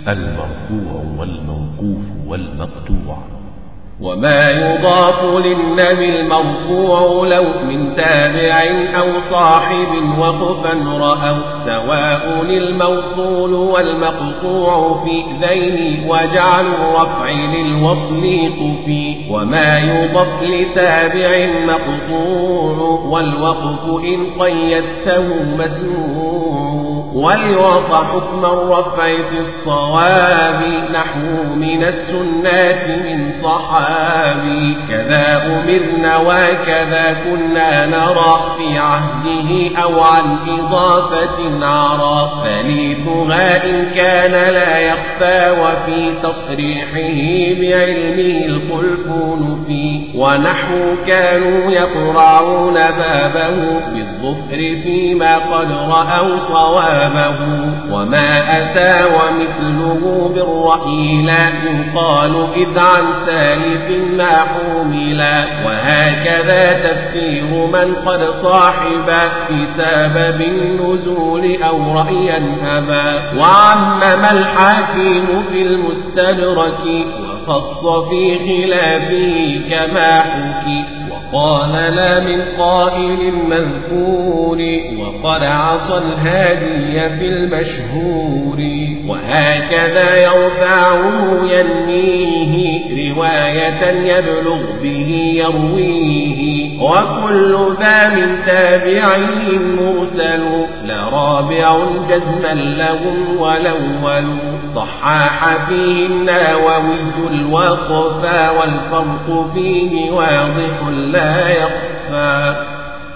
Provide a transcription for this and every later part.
المرفوع والموقوف والمقطوع وما يضاف للنبي المرفوع لو من تابع أو صاحب وقفا رأوا سواء الموصول والمقطوع في ذين وجعل الرفع للوصل قفي وما يضاف لتابع مقطوع والوقف إن قيدته مسموع وليعطى حكم الرفع في الصواب نحو من السنات من صحابي كذا أمرنا وكذا كنا نرى في عهده أو عن إضافة عرى ثالثها إن كان لا يخفى وفي تصريحه بعلمه الخلف نفي ونحو كانوا يقرعون بابه بالظفر فيما قد رأوا صوابه وما أتى ومثله بالرأي لا يقال إذ عن سالف ما حملا وهكذا تفسير من قد صاحب في سبب النزول أو رأيا أبا وعمم الحاكم في المستدرك وخص في خلافه كما حكي وقال لا من قائل مذكور وقد عصى الهادي في المشهور وهكذا يرفعه ينميه رواية يبلغ به يرويه وكل ذا من تابعي مرسل لرابع جزما لهم والأول صحاح فيه النووي الوقفا والفرق فيه واضح لا يخفى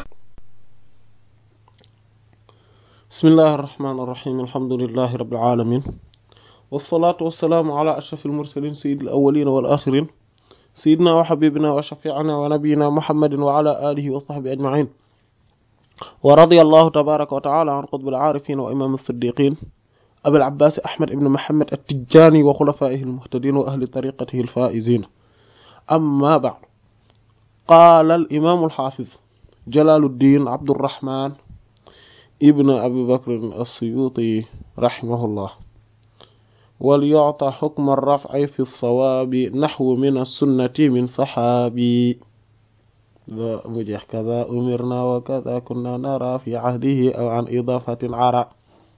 بسم الله الرحمن الرحيم الحمد لله رب العالمين والصلاة والسلام على أشرف المرسلين سيد الأولين والآخرين سيدنا وحبيبنا وشفيعنا ونبينا محمد وعلى آله وصحبه أجمعين ورضي الله تبارك وتعالى عن قطب العارفين وإمام الصديقين أبي العباس أحمد بن محمد التجاني وخلفائه المهتدين وأهل طريقته الفائزين أما بعد قال الإمام الحافظ جلال الدين عبد الرحمن ابن أبي بكر السيوطي رحمه الله وليعطى حكم الرفع في الصواب نحو من السنة من صحابي مجيح كذا أمرنا وكذا كنا نرى في عهده أو عن إضافة عرى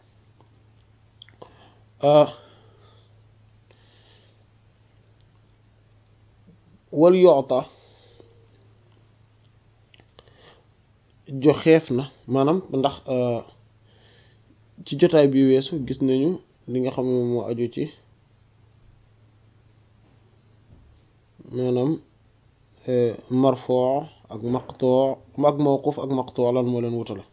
آه وليعطى joxeef na maanaam ndax ci jotaay bi weesu gis nañu li nga xam ne moom moo aju ci maanaam marfoo ak maqtoo ak mawquf ak maqtoo lan moo leen wutale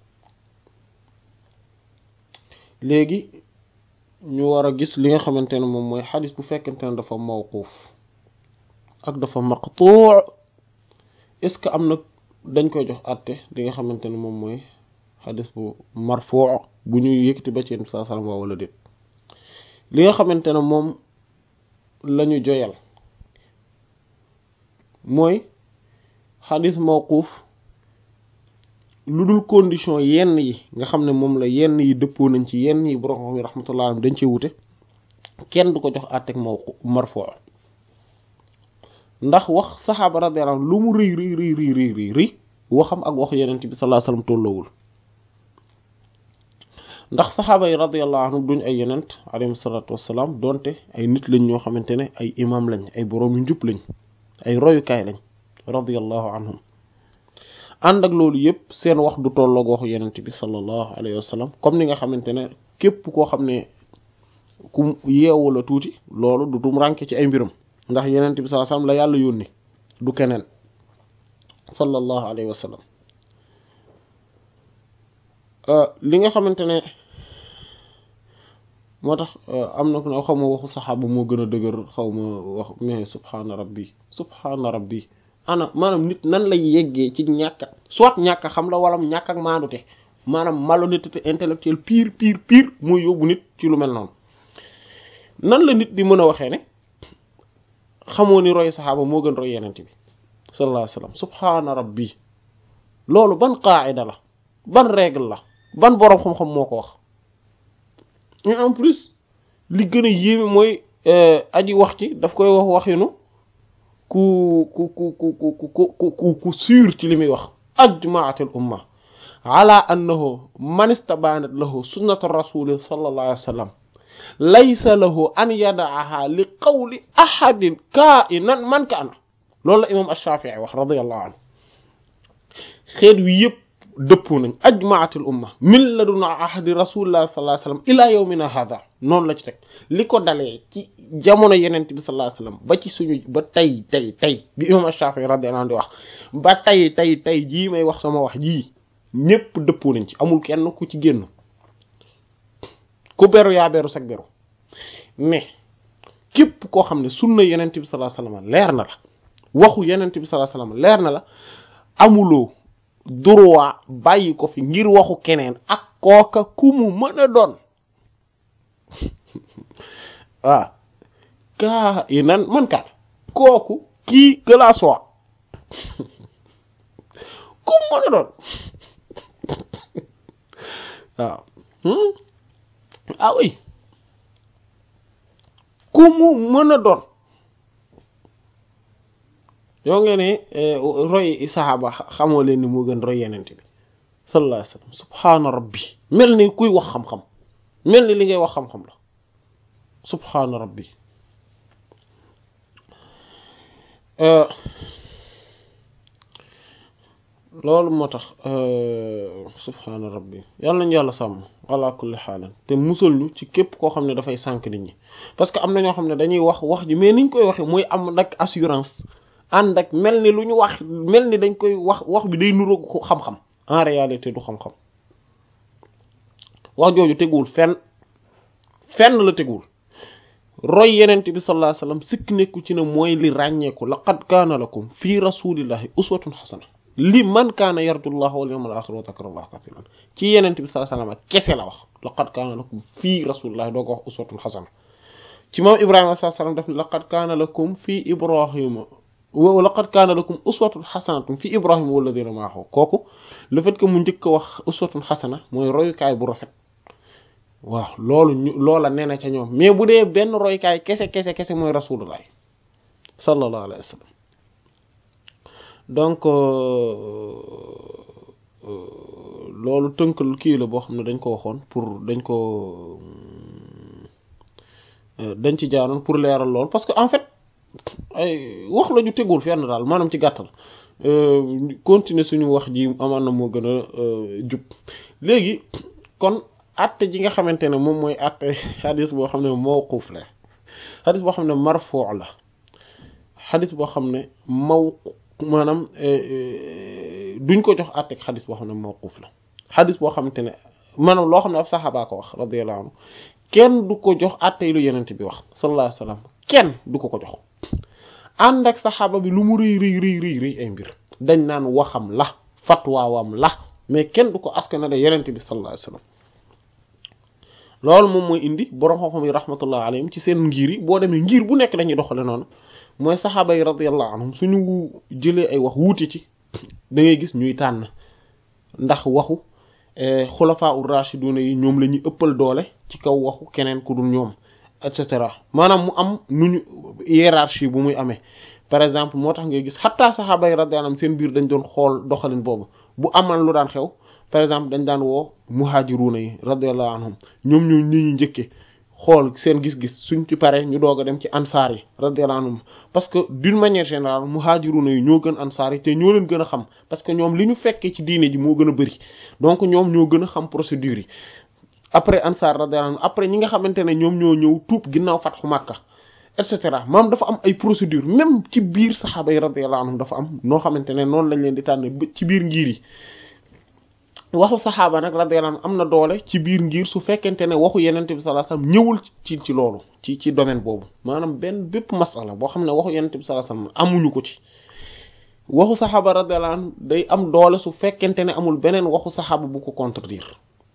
léegi ñu war a gis li nga xamante ne moom mooy xadis bu fekkente ne dafa mawquf ak dafa maqtoo est-ce que am na dañ koy jox àtte li nga xamante ne moom mooy xadis bu marfuu bu ñu yëkkati ba ci yenn saa salaam waa wala déet li nga xamante ne moom lañu joyal mooy xadis mawquuf lu dul condition yenn yi nga xam ne moom la yenn yi dëppoo nañ ci yenn yi borom xam yi rahmatullah alayhi dañ cee wute kenn du ko jox àtteeg mawqu marfuu ndax wax saxaaba radiyallahu anhu lu mu rëy rëy rëy rëy rëy rëy rëy waxam ak waxu yenent bi sallallahu alayhi wasallam tolloowul ndax saxaaba yi radiyallahu anhum duñ ay yenent alayhi salatu wassalaam donte ay nit lañ ñoo xamante ne ay imam lañ ay boroom yu njub lañ ay royukaay lañ radiyallahu anhum ànd ak loolu yëpp seen wax du tolloog waxu yenent bi sallallahu alayhi wasallam comme ni nga xamante ne képp koo xam ne ku yeewu la tuuti loolu du tum rànke ci ay mbiram ndax yenent bi sallallahu alayhi wasallam la yàlla yónni du keneen sallallahu alayhi wa sallam li nga xamante ne moo tax am na ku ne xaw ma waxu saxaaba moo gën a dëgër xaw ma wax mais subhaana rabbi subhaana rabbi ana maanaam nit nan lay yeggee ci ñàkk soit ñàkk xam la wala ñàkk ak maandute maanaam malhonnêteté intellectuelle pire pire pire mooy yóbbu nit ci lu mel noonu nan la nit di mën a waxee ne xamoo ni roy saxaaba moo gën roy yenent bi sallallahu alayhi wasallam subhaana rabbi loolu ban qaa'ida la ban règle la ban boroom xam-xam moo ko wax et en plus li gën a yéeme mooy aji wax ci daf koy wax waxinu ku ku ku ku ku ku ku ku sûr ci li muy wax ajmaatil umma ala annahu man istabanat lahu sunnatu rasuli sallallahu alayhi wa sallam laysa lahu an yadaaha li qawli ahadin kainan man kaana loolu la imam ash-Shafi'i wax radiyallahu anhu xeet wi yëpp dëppoo nañ ajmaatil umma min ladun ahadi rasulillah sallallahu alayhi wa sallam ila yawmina hadha noonu la ci teg li ko dalee ci jamono yenent bi sallallahu alayhi wa sallam ba ci suñu ba tey tey tey bi imam ash-Shafi'i radiyallahu anhu di wax ba tey tey tey jii may wax sama wax jii ñëpp dëppoo nañ ci amul kenn ku ci génn ku beru yaa beru sag beru mais képp koo xam ne sunna yenent bi sallallahu alayhi wa sallam leer na la waxu yenent bi sallallahu alayhi wa sallam leer na la amuloo droit bàyyi ko fi ngir waxu keneen ak kooka ku mu mën a doon waaw kaa yi nan man kat kooku kii que la soit ku mu mën a doon waaw ah oui ku mu mën a doon yoo ngeen ne roy saxaaba xamoo leen ni moo gën roy yenent bi sallallahu alayhi wasallam subhaana rabbi mel ni kuy wax xam-xam mel ni li ngay wax xam-xam la subhaana rabbi loolu moo tax subhaana rabbi yàlla nañu yàlla sàmm ala kulli xaalan te musal ñu ci képp koo xam ne dafay sànk nit ñi parce que am na ñoo xam ne dañuy wax wax ji mais niñ koy waxee mooy am nag assurance ànd ak mel ni lu ñu wax mel ni dañ koy wax wax bi day nuroog xam-xam en réalité du xam-xam wax jooju teguwul fenn fenn la teguwul roy yenent bi sallallahu alayhi wasallam sikk nekku ci ne mooy li ràññeeku laqad kaana lakum fii rasulillahi uswatun xasana li man kaana yarjullaha wal yawmal axir wa dhakara allaha kathiran ci yenent bi sallallahu alayhi wasallam kese la wax laqad kaana lakum fii rasulillahi doo ko wax uswatun xasana ci moom ibrahima sallallahu alayhi wasallam daf ne laqad kaana lakum fii ibrahima wa laqad kaana lakum uswatun xasanatun fi ibrahima walladina maahu kooku le fait que mu njëkk a wax uswatun xasana mooy royukaay bu rafet waaw loolu ñu loola nee na ca ñoom mais bu dee benn royukaay kese kese kese mooy rasulullah sallallahu alayhi wa sallam donc loolu tënkal kii la boo xam ne dañ ko waxoon pour dañ ko dañ ci jaaroon pour leeral lool parce que en fait ay wax la ñu tegul fenn daal maanaam ci gàttal continuer suñu wax ji amaan na moo gën a jub léegi kon atte ji nga xamante ne moom mooy atte xadis boo xam ne mawquf la xadis boo xam ne marfuu la xadis boo xam ne maw maanaam duñ ko jox atte xadis boo xam ne mawquf la xadis boo xamante ne maanaam loo xam ne ab saxaaba ko wax radiyallahu anhu kenn du ko jox atte lu yenent bi wax sallallahu alayhi wasallam kenn du ko ko jox ànd ak saxaaba bi lu mu rëy rëy rëy rëy rëy ay mbir dañ naan waxam la fatwaawam la mais kenn du ko askanale yenent bi sallallahu alayhi wasallam loolu moom mooy indi borom xam-xam yi rahmatullah alayhim ci seen ngir yi boo demee ngir bu nekk dañuy doxale noonu mooy saxaaba yi radiyallahu anhum suñu jëlee ay wax wuute ci da ngay gis ñuy tànn ndax waxu xulafaa ur rashiduna yi ñoom la ñuy ëppal doole ci kaw waxu keneen ku dul ñoom et cetera maanaam mu am nu ñu hiérarchie bu muy amee par exemple moo tax ngay gis xattaa saxaaba yi radiyallahu anhum seen biir dañ doon xool doxalin boobu bu amal lu daan xew par exemple dañ daan woo muhajiruna yi radiyallahu anhum ñoom ñoo ñi ñu njëkke xool seen gis-gis suñ ci pare ñu doog a dem ci ansaar yi radiyallahu anhum parce que d'une manière générale muhajiruna yi ñoo gën ansaar yi te ñoo leen gën a xam parce que ñoom li ñu fekkee ci diine ji moo gën a bëri donc ñoom ñoo gën a xam procédure yi après ansaar radiyallahu anhum après ñi nga xamante ne ñoom ñoo ñëw tuub ginnaaw fatxu Makka et cetera maam dafa am ay procédure même ci biir saxaaba yi radiyallahu anhum dafa am noo xamante ne noonu lañ leen di tànn ci biir ngir yi waxu saxaaba nag radiyallahu anhum am na doole ci biir ngir su fekkente ne waxu yenente bi sallallahu alayhi wasallam ñëwul ci ci loolu ci ci domaine boobu maanaam benn bépp masala boo xam ne waxu yenente bi sallallahu alayhi wasallam amuñu ko ci waxu saxaaba radiyallahu anhum day am doole su fekkente ne amul beneen waxu saxaaba bu ko contredire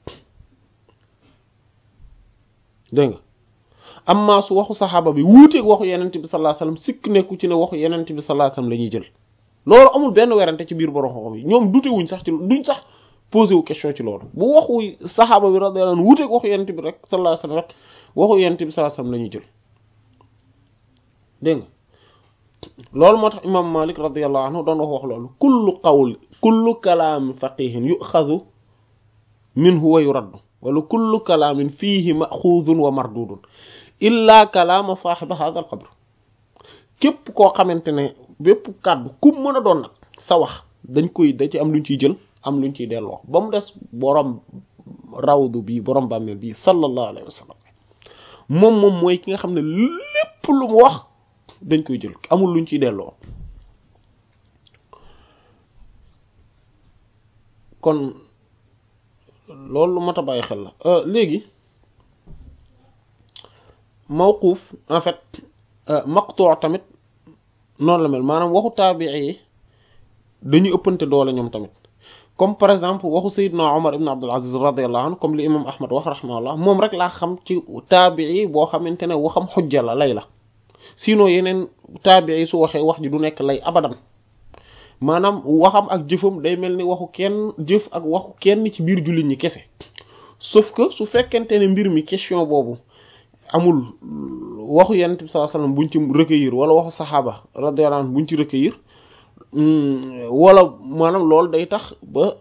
dégg nga amma su waxu saxaaba bi wuuteeg waxu yenente bi sallallahu alayhi wasallam sikk nekku ci ne waxu yenente bi sallallahu alayhi wasallam la ñuy jël loolu amul benn werante ci biir borom xam-xam yi ñoom dute wuñ sax ci duñ sax posé wu question ci loolu bu waxu saxaaba bi radiyallahu anhu wuuteeg waxu yenente bi rek sallallahu alayhi wasallam rek waxu yonent bi sallallahu alayhi wasallam la ñuy jël dégg nga loolu moo tax imam malik radiyallahu anhu doon wax wax loolu kullu qawl kullu kalaami faqihin yuxazu minhu wa yuraddu wala kullu kalaamin fiihi maxuuzun wa mardudun illa kalaama saaxiba hadha al qabr képp koo xamante ne bépp kàddu ku mën a doon nag sa wax dañ koy da ci am luñ ciy jël am luñ ciy delloo ba mu des borom rawdu bii borom bàmmeel bii sallallahu alayhi wa sallam moom moom mooy ki nga xam ne lépp lu mu wax dañ koy jël amul luñ ciy delloo kon loolu lu mat a bàyyi xel la léegi mawquuf en fait maqtu tamit noonu la mel maanaam waxu taabii yi dañuy ëppante doole ñoom tamit comme par exemple waxu Seydina Omar ibn Abdul Aziz radiyallahu anhu comme li imam Ahmad wax rahimahullah moom rek laa xam ci taabii boo xamante ne waxam xujja la lay la sinon yeneen taabii su waxee wax ji du nekk lay abadan maanaam waxam ak jëfam day mel ni waxu kenn jëf ak waxu kenn ci biir jullit ñi kese sauf que su fekkente ne mbir mi question boobu amul waxu yonent bi sallallahu alayhi wasallam buñ ci recueillir wala waxu saxaaba radiyallahu anhu buñ ci recueillir wala maanaam loolu day tax ba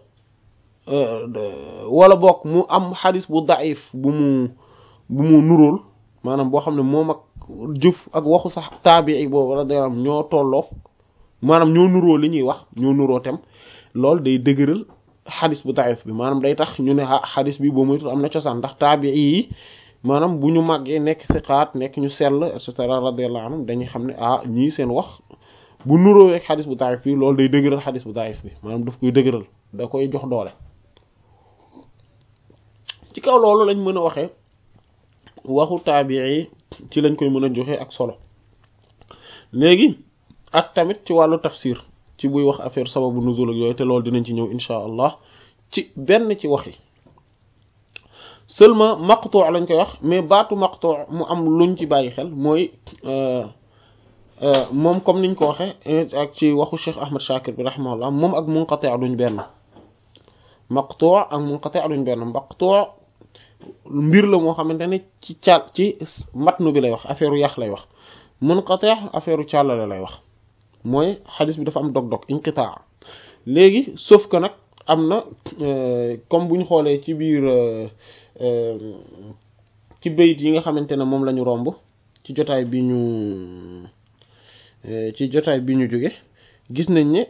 wala bokk mu am xadis bu daif bu mu bu mu nuróol maanaam boo xam ne moom ak jëf ak waxu sax taabii boobu radiyallahu anhu ñoo tolloo maanaam ñoo nuroo li ñuy wax ñoo nuroo tem loolu day dëgëral xadis bu daif bi maanaam day tax ñu ne ah xadis bi boo moytu am na cosaan ndax taabii yi maanaam bu ñu màggee nekk siqaat nekk ñu sell et cetera radiyallahu anhum dañuy xam ne ah ñii seen wax bu nuróowee ak xadis bu daif bi loolu day dëgëral xadis bu daif bi maanaam daf koy dëgëral da koy jox doole ci kaw loolu lañ mën a waxee waxu taabii ci lañ koy mën a joxe ak solo léegi ak tamit ci wàllu tafsir ci buy wax affaire sababu nuzul ak yooyu te loolu dinañ ci ñëw insha allah ci benn ci wax yi seulement maqtu lañ koy wax mais baatu maqtu mu am luñ ci bàyyi xel mooy moom comme niñ ko waxe ak ci waxu Cheikh Ahmad Shakir bi rahimahullah moom ak munqati duñ benn maqtu ak munqati duñ benn maqtu mbir la moo xamante ne ci cal ci matnu bi lay wax affaire yax lay wax munqati affaire càllale lay wax mooy xadis bi dafa am dog-dog inqitaa léegi sauf que nag am na comme bu ñu xoolee ci biir ci bayit yi nga xamante ne moom la ñu romb ci jotaay bi ñu ci jotaay bi ñu jóge gis nañ ne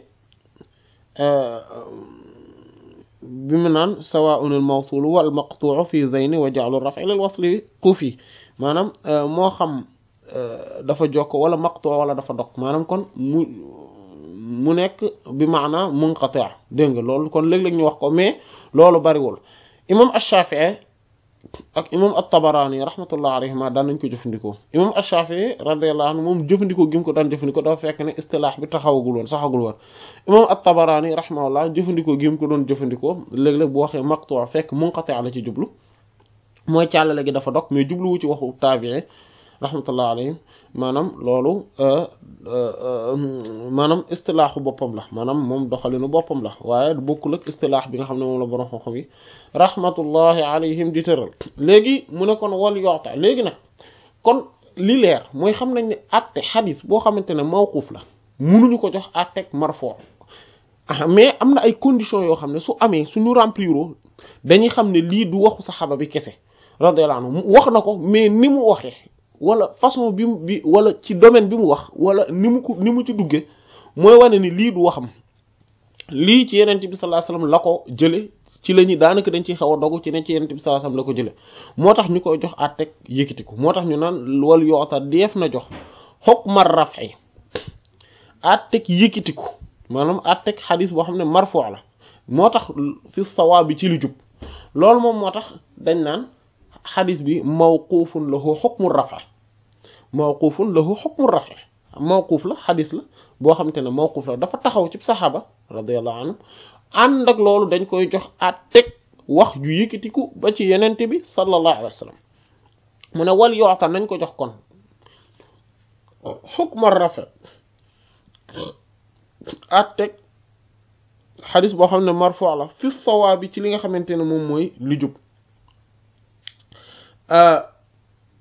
bi mu naan sawaa'un al mawsul wal maqtu'u fi zayni wa ja'lu raf'i lil wasli kufi maanaam moo xam dafa jokk wala maqtu wala dafa dog maanaam kon mu mu nekk bi maana munqati dégg nga loolu kon léeg-léeg ñu wax ko mais loolu bariwul imam ash-Shafi'i ak imam at-Tabarani rahmatullah alayhima daan nañ ko jëfandikoo imam ash-Shafi'i radiyallahu anhu moom jëfandikoo gi mu ko daan jëfandikoo dafa fekk ne istilaax bi taxawagul woon saxagul woon imam at-Tabarani rahimahullah jëfandikoo gi mu ko doon jëfandikoo léeg-léeg bu waxee maqtu fekk munqati la ci jublu mooy càllale gi dafa dog mais jubluwu ci waxu taabi'i rahmatullah alayhim maanaam loolu maanaam istilaaxu boppam la maanaam moom doxalinu boppam la waaye bokkul ak istilaax bi nga xam ne moom la borom xam-xam yi rahmatullahi alayhim di tëral léegi mu ne kon wal yoota léegi nag kon li leer mooy xam nañ ne atte xadis boo xamante ne mawquuf la munuñu ko jox atteg marfo mais am na ay conditions yoo xam ne su amee suñu rempliro dañuy xam ne lii du waxu saxaaba bi kese radiyallahu anhu wax na ko mais ni mu waxee wala façon bi mu bi wala ci domaine bi mu wax wala ni mu ko ni mu ci duggee mooy wane ni lii du waxam lii ci yenent bi sallallahu alayhi wasallam la ko jële ci la ñuy daanaka dañ ciy xaw a dogu ci ne ci yenent bi sallallahu alayhi wasallam la ko jële moo tax ñu koy jox àtteeg yëkkatiku moo tax ñu naan wal yoota def na jox hukma raf'i àtteeg yëkkatiku maanaam àtteeg xadis boo xam ne marfu la moo tax fi sawaab bi ci lu jub loolu moom moo tax dañ naan xadis bi mawquufun lahu hukmu raf'i mawquufun lahu hukmu raf'i mawquuf la xadis la boo xamante ne mawquuf la dafa taxaw ci saxaaba radiyallahu anhu ànd ak loolu dañ koy jox at teg wax ju yëkkatiku ba ci yenente bi sallallahu alayhi wa sallam mu ne wal yoota nañ ko jox kon hukmu raf'i at teg xadis boo xam ne marfu la fi sawaabi ci li nga xamante ne moom mooy lu jub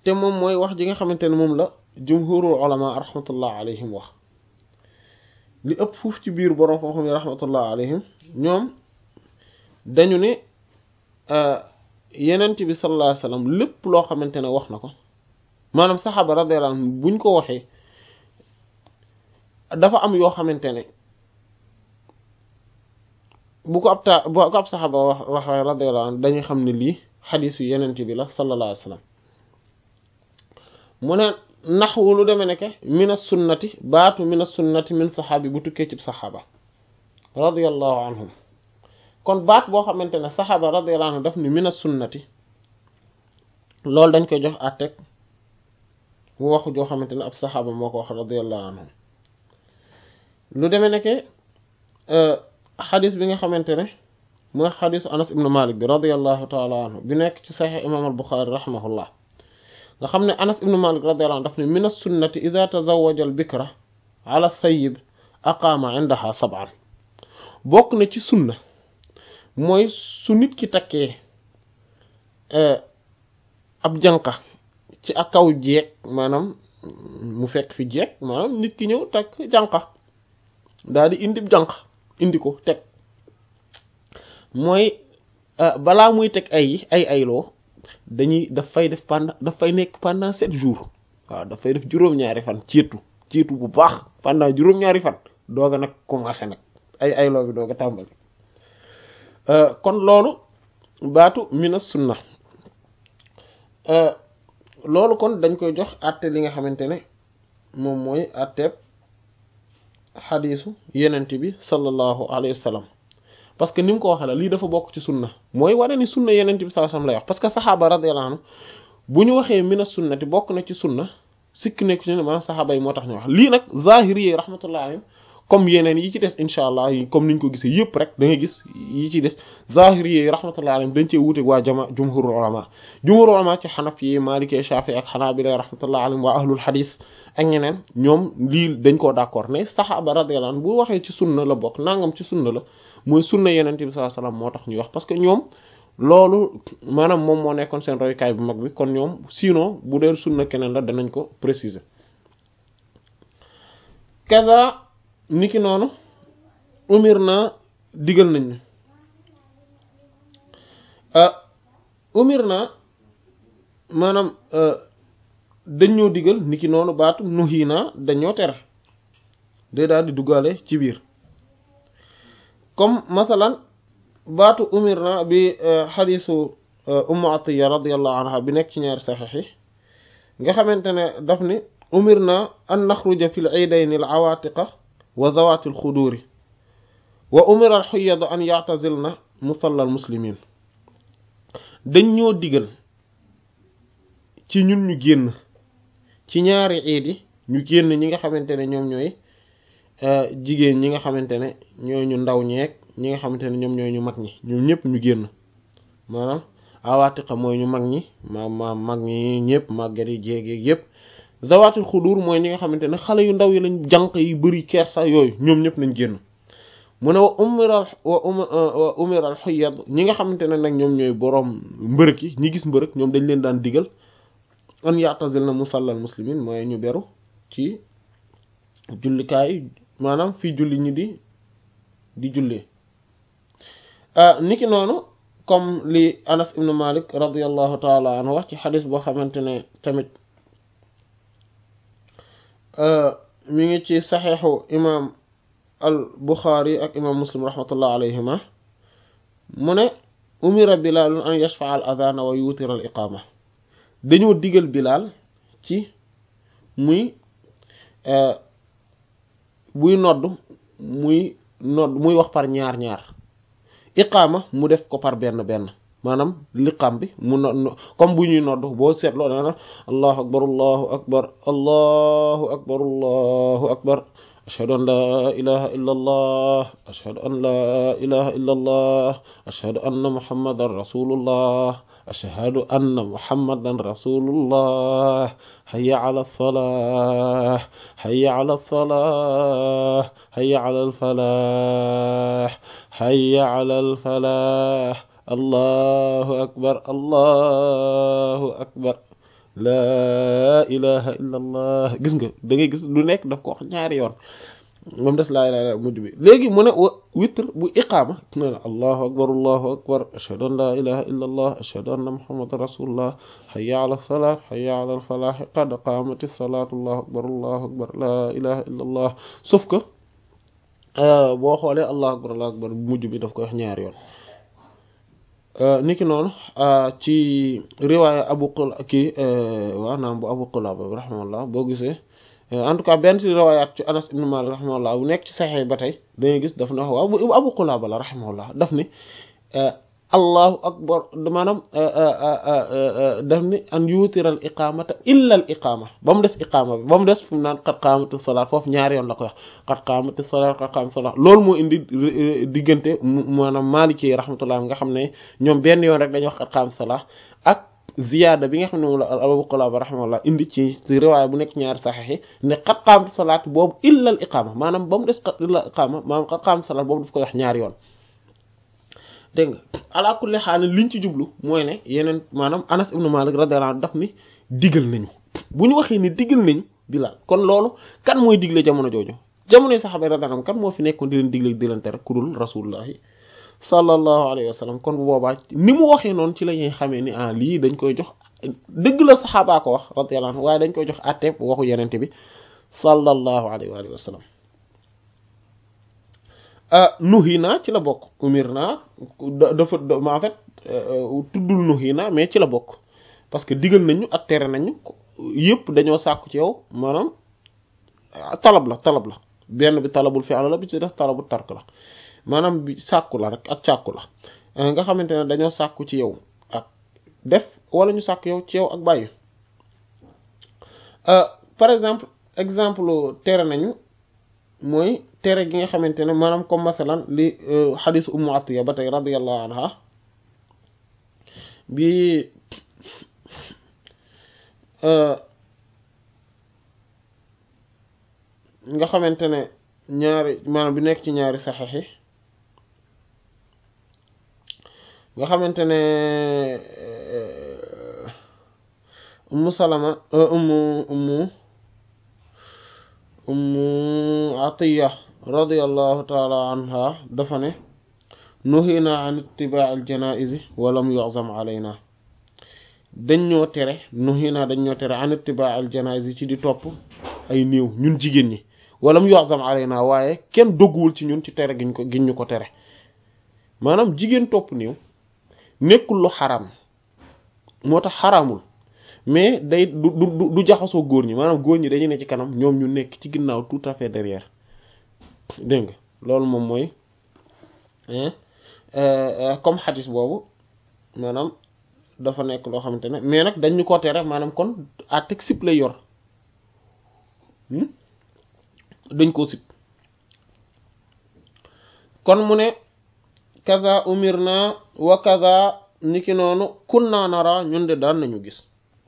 te moom mooy wax ji nga xamante ne moom la jumhurul ulama rahmatullah alayhim wax li ëpp fuuf ci biir borom xam-xam yi rahmatullah alayhim ñoom dañu ne yenent bi sallallahu alayhi wasallam lépp loo xamante ne wax na ko maanaam saxaaba radiyallahu anhum buñ ko waxee dafa am yoo xamante ne bu ko ab ta bu ko ab saxaaba wax waxee radiyallahu anhu dañuy xam ne lii xadiisu yenent bi la sallallahu alayhi wasallam mu ne naxwu lu demee nekke mina sunnati baatu mina sunnati min saxaabi bu tukkee ci saxaaba radiyallahu anhum kon baat boo xamante ne saxaaba radiyallahu anhu daf ni mina sunnati loolu dañ koy jox àtteeg bu waxu joo xamante ne ab saxaaba moo ko wax radiyallahu anhum lu demee nekke xadis bi nga xamante ne mooy xadisu anas ibnu malik bi radiyallahu taala anhu bi nekk ci saxiix imam al buxaari rahimahullah nga xam ne anas ibnu malik radiyallahu anhu daf ne min as-sunnati ida tazawaja al bikra ala sayib aqaama indaha sab'an bokk na ci sunna mooy su nit ki takkee ab jànqa ci ak kaw jeeg maanaam mu fekk fi jeeg maanaam nit ki ñëw takk jànqa daal di indi jànq indi ko teg mooy balaa muy teg ay ay ayloo dañuy daf fay def pendant daf fay nekk pendant sept jours waaw daf fay def juróom-ñaari fan ciitu ciitu bu baax pendant juróom-ñaari fan dooga nag commencé nag ay ayloo bi dooga tàmbali kon loolu baatu mina sunna loolu kon dañ koy jox àtte li nga xamante ne moom mooy àtteeb xadiisu yenent bi sallallahu alayhi wa sallam parce que ni mu ko waxee la lii dafa bokk ci sunna mooy wane ni sunna yenent bi sallallahu alayhi wa sallam lay wax parce que saxaaba radiyallahu anhu bu ñu waxee mina sunnati bokk na ci sunna sikk nekku ci ne maanaam saxaaba yi moo tax ñu wax lii nag zahiri yi rahmatullahi alayhim comme yeneen yi ci des incha allah comme niñ ko gisee yëpp rek da ngay gis yi ci des zahiri yi rahmatullahi alayhim dañ cee wuute waa jama jumhurul ulama jumhurul ulama ci xanaf yi maliki shafi ak xanaabila rahmatullahi alayhim waa ahlul xadis ak ñeneen ñoom lii dañ koo d'accord ne saxaaba radiyallahu anhu bu waxee ci sunna la bokk nangam ci sunna la mooy sunna yeneen bi sallallahu alayhi wasallam moo tax ñuy wax parce que ñoom loolu maanaam moom moo nekkoon seen roykaay bu mag bi kon ñoom sinon bu dee sunna keneen la danañ ko préciser kaza niki noonu umir na digal nañ ñu umir na maanaam dañoo digal niki noonu baatu nuhi na dañoo tere day daal di duggaale ci biir comme masalan baatu umir na bi xadisu ummu atiya radiallahu anha bi nekk ci ñaari saxiix yi nga xamante ne daf ni umir na an naxruja fi l iidayni al awaatiqa wa zawaati al xuduuri wa umira al xuyada an yactazilna musalla al muslimin dañ ñoo digal ci ñun ñu génn ci ñaari iid yi ñu génn ñi nga xamante ne ñoom ñooy jigéen ñi nga xamante ne ñooy ñu ndaw ñeeg ñi nga xamante ne ñoom ñooy ñu mag ñi ñoom ñëpp ñu génn maanaam awaatiqa mooy ñu mag ñi ma ma mag ñi ñëpp màggat yi jéeg yëpp zawaatul xudur mooy ñi nga xamante ne xale yu ndaw yi lañ jànq yi bëri kersa yooyu ñoom ñëpp nañ génn mu ne wa umiral wa wa umiral xuyad ñi nga xamante ne nag ñoom ñooy boroom mbërëk yi ñi gis mbërëk ñoom dañ leen daan digal an ya'tazil na musallal muslimin mooy ñu beru ci jullikaay maanaam fii julli ñi di di jullee niki noonu comme li Anas ibn Malik radiyallahu taala anhu wax ci xadis boo xamante ne tamit mi ngi ci saxeexu imam al Buxaari ak imam Muslim rahmatullah alayhima mu ne umira Bilaal an yashfa'a al adana wa yutira al iqama dañoo digal Bilaal ci muy buy nodd muy nodd muy wax par ñaar ñaar iqaama mu def ko par benn benn maanaam liqaam bi mu no comme bu ñuy nodd boo seetloo dana allahu akbar allahu akbar allahu akbar allahu akbar ashhadu an la ilaha illa allah ashhadu an la ilaha illa allah ashhadu anna muhammadan rasulullah ashhadu anna muhammadan rasulullah hayya ala salah hayya ala salah hayya ala alfalah hayya ala alfalah allahu akbar allahu akbar laa ilaha illa allah gis nga da ngay gis lu nekk daf ko wax ñaari yoon moom des laa ilaha illa mujj bi léegi mu ne wa witr bu iqaama ne la allahu akbar allahu akbar ashhadu an laa ilaha illa allah ashhadu anna muhammadan rasulullah hayya ala salat hayya ala al falah qad qaamati salatu allahu akbar allahu akbar laa ilaha illa allah sauf que boo xoolee allahu akbar allahu akbar mujj bi daf koy wax ñaari yoon niki noonu ci riwaaya abu qul kii waaw naam bu abu qulaba bi rahimahullah boo gisee en tout cas benn ci riwaayaat ci anas ibn malik rahimahullah bu nekk ci saxee ba tey dangay gis daf ne wax waaw bu abu qulaba la rahimahullah daf ni allahu akbar maanaam daf ni an yuutiral iqamata illa al iqama ba mu des iqama bi ba mu des fu mu naan qad qaamati salaat foofu ñaari yoon la ko wax qad qaamati salaat qad qaamati salaat loolu moo indi diggante maanaam maliki rahmatullah nga xam ne ñoom benn yoon rek dañuy wax qad qaamati salaat ak ziyaada bi nga xam ne moom la Abu Qulaba rahimahullah indi ci riwaaya bu nekk ñaari saxiix yi ne qad qaamati salaat boobu illa al iqama maanaam ba mu des illa al iqama maanaam qad qaamati salaat boobu daf koy wax ñaari yoon dégg nga ala kulli xaal liñ ci jublu mooy ne yeneen maanaam Anas ibn Malik radiyallahu anhu daf ni digal nañu bu ñu waxee ni digal nañu Bilaal kon loolu kan mooy digle jamono jooju jamonoy saxaaba radiyallahu anhum kan moo fi nekkoon di leen digle di leen tere ku dul rasulullahi sallallahu alayhi wa sallam kon bu boobaa ni mu waxee noonu ci la ñuy xamee ni ah lii dañ koy jox dëgg la saxaabaa ko wax radiyallahu anhu waaye dañ koy jox àtteeb waxu yenente bi sallallahu alayhi wa sallam nuhina ci la bokk umirna dafa en fait tuddul nuhina mais ci la bokk parce que digal nañu ak tere nañu yëpp dañoo sàkku ci yow maanaam talab la talab la benn bi talabul fi'l la bi ci def talabul tark la maanaam bi sàkku la rek ak càkku la nga xamante ne dañoo sàkku ci yow ak def wala ñu sàkku yow ci yow ak bàyyi par exemple exemple tere nañu mooy tere gi nga xamante ne maanaam comme masalan li xadisu ummu atiya ba tey radiyallahu anha bi nga xamante ne ñaari maanaam bi nekk ci ñaari saxex yi nga xamante ne ummu salama ummu ummu ummu atiya radiyallahu taala anha dafa ne nuhina an ittibaa al janaizi walam yu'zam alayna dañ ñoo tere nuhina dañ ñoo tere an ittibaa al janaizi ci di topp ay néew ñun jigéen ñi walam yu'zam alayna waaye kenn dogguwul ci ñun ci tere giñ ko giñ ñu ko tere maanaam jigéen topp néew nekkul lu xaram moo tax xaraamul mais day du du du jaxasoo góor ñi maanaam góor ñi dañuy ne ci kanam ñoom ñu nekk ci ginnaaw tout à fait derrière dégg nga loolu moom mooy comme xadis boobu maanaam dafa nekk loo xamante ne mais nag dañ ñu ko tere maanaam kon à teg sip lay yor dañ koo sip kon mu ne kaza umirna wa kaza niki noonu kunna nara ñun de daan nañu gis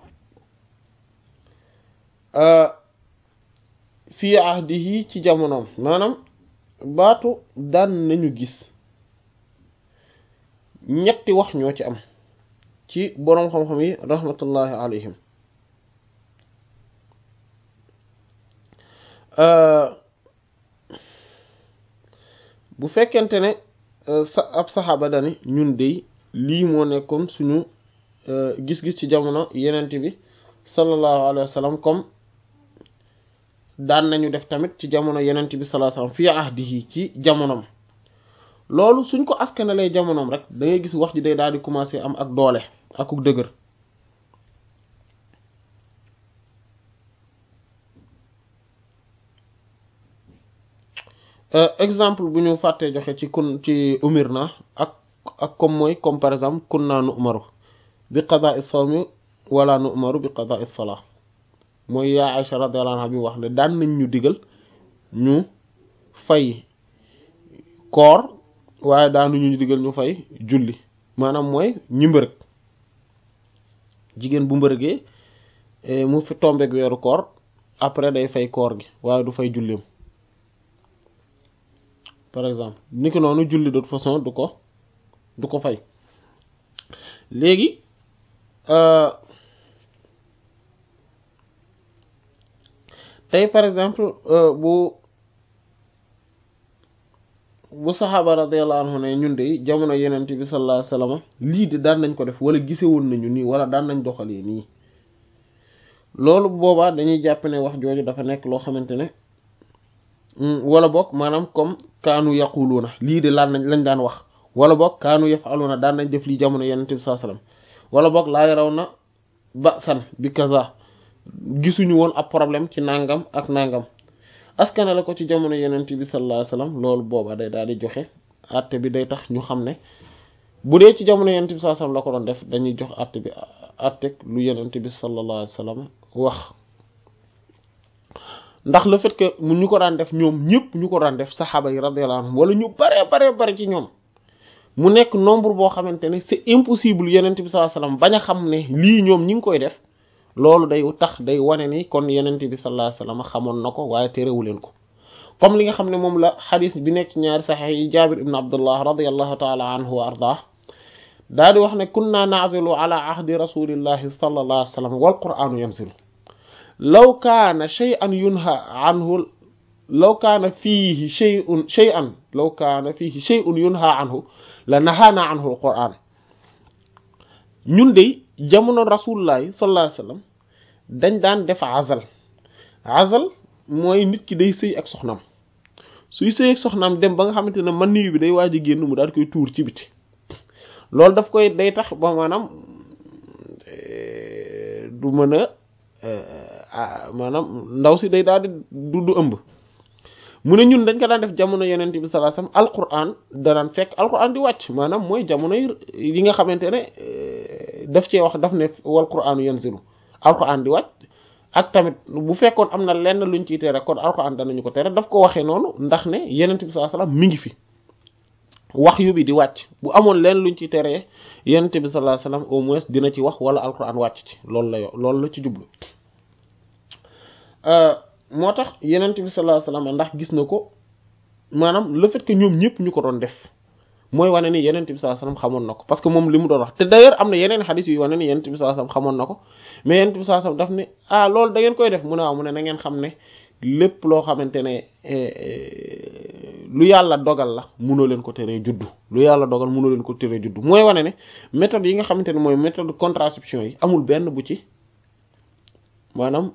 fii ahdihi ci jamonoom maanaam baatu daan nañu gis ñetti wax ñoo ci am ci boroom xam-xam yi rahmatullahi alayhim bu fekkente ne sa ab saxaaba dani ñun dey lii moo nekkoon suñu gis-gis ci jamono yenent bi sallallahu alayhi wa sallam comme daan nañu def tamit ci jamono yenent bi sallallahu alayhi wa sallam fii ahdihi ci jamonom loolu suñ ko askanalee jamonoom rek da ngay gis wax ji day daal di commencer am ak doole akuk dëgër exemple bu ñu fàttee joxe ci kun ci umir na ak ak comme mooy comme par exemple kun naa nu umaru bi qada'i sawmi wala nu umaru bi qada'i salaa mooy yaa Aïcha radiyallahu anha bi mu wax ne daan nañ ñu digal ñu fay koor waaye daanuñu digal ñu fay julli maanaam mooy ñi mbërëg jigéen bu mbërëgee mu fi tombeek weeru koor après day fay koor gi waaye du fay julleem par exemple ni ki noonu julli de toute façon du ko du ko fay léegi tey par exemple bu bu saxaaba radiyallahu anhu ne ñun de jamono yenent bi sallallahu alayhi wasallam lii de daan nañ ko def wala gisewoon nañu nii wala daan nañ doxalee nii loolu boobaa dañuy jàpp ne wax jooju dafa nekk loo xamante ne wala boog maanaam comme kaanu yaquluuna lii de laan nañ lañ daan wax wala boog kaanu yafaluna daan nañ def lii jamono yenent bi sallallahu alayhi wasallam wala boog laa yaraw na ba'san bi kaza gisuñu woon ab problème ci nangam ak nangam askane la ko ci jamono yenent bi sallallahu alayhi wasallam loolu booba day daal di joxe àtte bi day tax ñu xam ne bu dee ci jamono yenent bi sallallahu alayhi wasallam la ko doon def dañuy jox àtte bi àttek lu yenent bi sallallahu alayhi wasallam wax ndax le fait que mu ñu ko daan def ñoom ñëpp ñu ko daan def saxaaba yi radiyallahu anhum wala ñu bare bare bare ci ñoom mu nekk nombre boo xamante ne c'est impossible yenent bi sallallahu alayhi wasallam bañ a xam ne lii ñoom ñi ngi koy def loolu day tax day wane ni kon yenent bi sallallahu alayhi wasallam xamoon na ko waaye terewu leen ko comme li nga xam ne moom la xadis bi nekk ñaari saxex yi jaabir ibn abdullah radiyallahu taala anhu wa ardah daa di wax ne kunna na'zilu ala ahdi rasulillahi sallallahu alayhi wasallam wal qur'anu yanzilu law kaana shay'an yunha anhu law kaana fiihi shay'un shay'an law kaana fiihi shay'un yunha anhu la nahaana anhu al qur'an ñun de jamono rasulullahi sallallahu alayhi wasallam dañ daan def azal azal mooy nit ki day sëy ak soxnaam suy sëy ak soxnaam dem ba nga xamante ne man niyu bi day waaj a génn mu daal koy tuur ci biti loolu daf koy day tax ba maanaam du mën a maanaam ndaw si day daal di du du ëmb mu ne ñun dañ ko daan def jamono yeneen bi sallallahu alayhi wasallam alquran danaan fekk alquran di wàcc maanaam mooy jamono yi nga xamante ne daf cee wax daf ne wal quranu yanzilu alquran di wàcc ak tamit bu fekkoon am na lenn luñ ciy tere kon alquran danañu ko tere daf ko waxee noonu ndax ne yeneen bi sallallahu alayhi wasallam mi ngi fi wax yu bi di wàcc bu amoon lenn luñ ciy tere yeneen bi sallallahu alayhi wasallam au moins dina ci wax wala alquran wàcc ci loolu la yo loolu la ci jublu moo tax yenent bi sallallahu alayhi wasallam ndax gis na ko maanaam le fait que ñoom ñëpp ñu ko doon def mooy wane ni yenent bi sallallahu alayhi wasallam xamoon na ko parce que moom li mu doon wax te d'ailleurs am na yeneen xadis yu wane ni yenent bi sallallahu alayhi wasallam xamoon na ko mais yenent bi sallallahu alayhi wasallam daf ne ah loolu da ngeen koy def mu ne waaw mu ne na ngeen xam ne lépp loo xamante ne lu yàlla dogal la munoo leen ko teree juddu lu yàlla dogal munoo leen ko teree juddu mooy wane ne méthode yi nga xamante ne mooy méthode contraception yi amul benn bu ci maanaam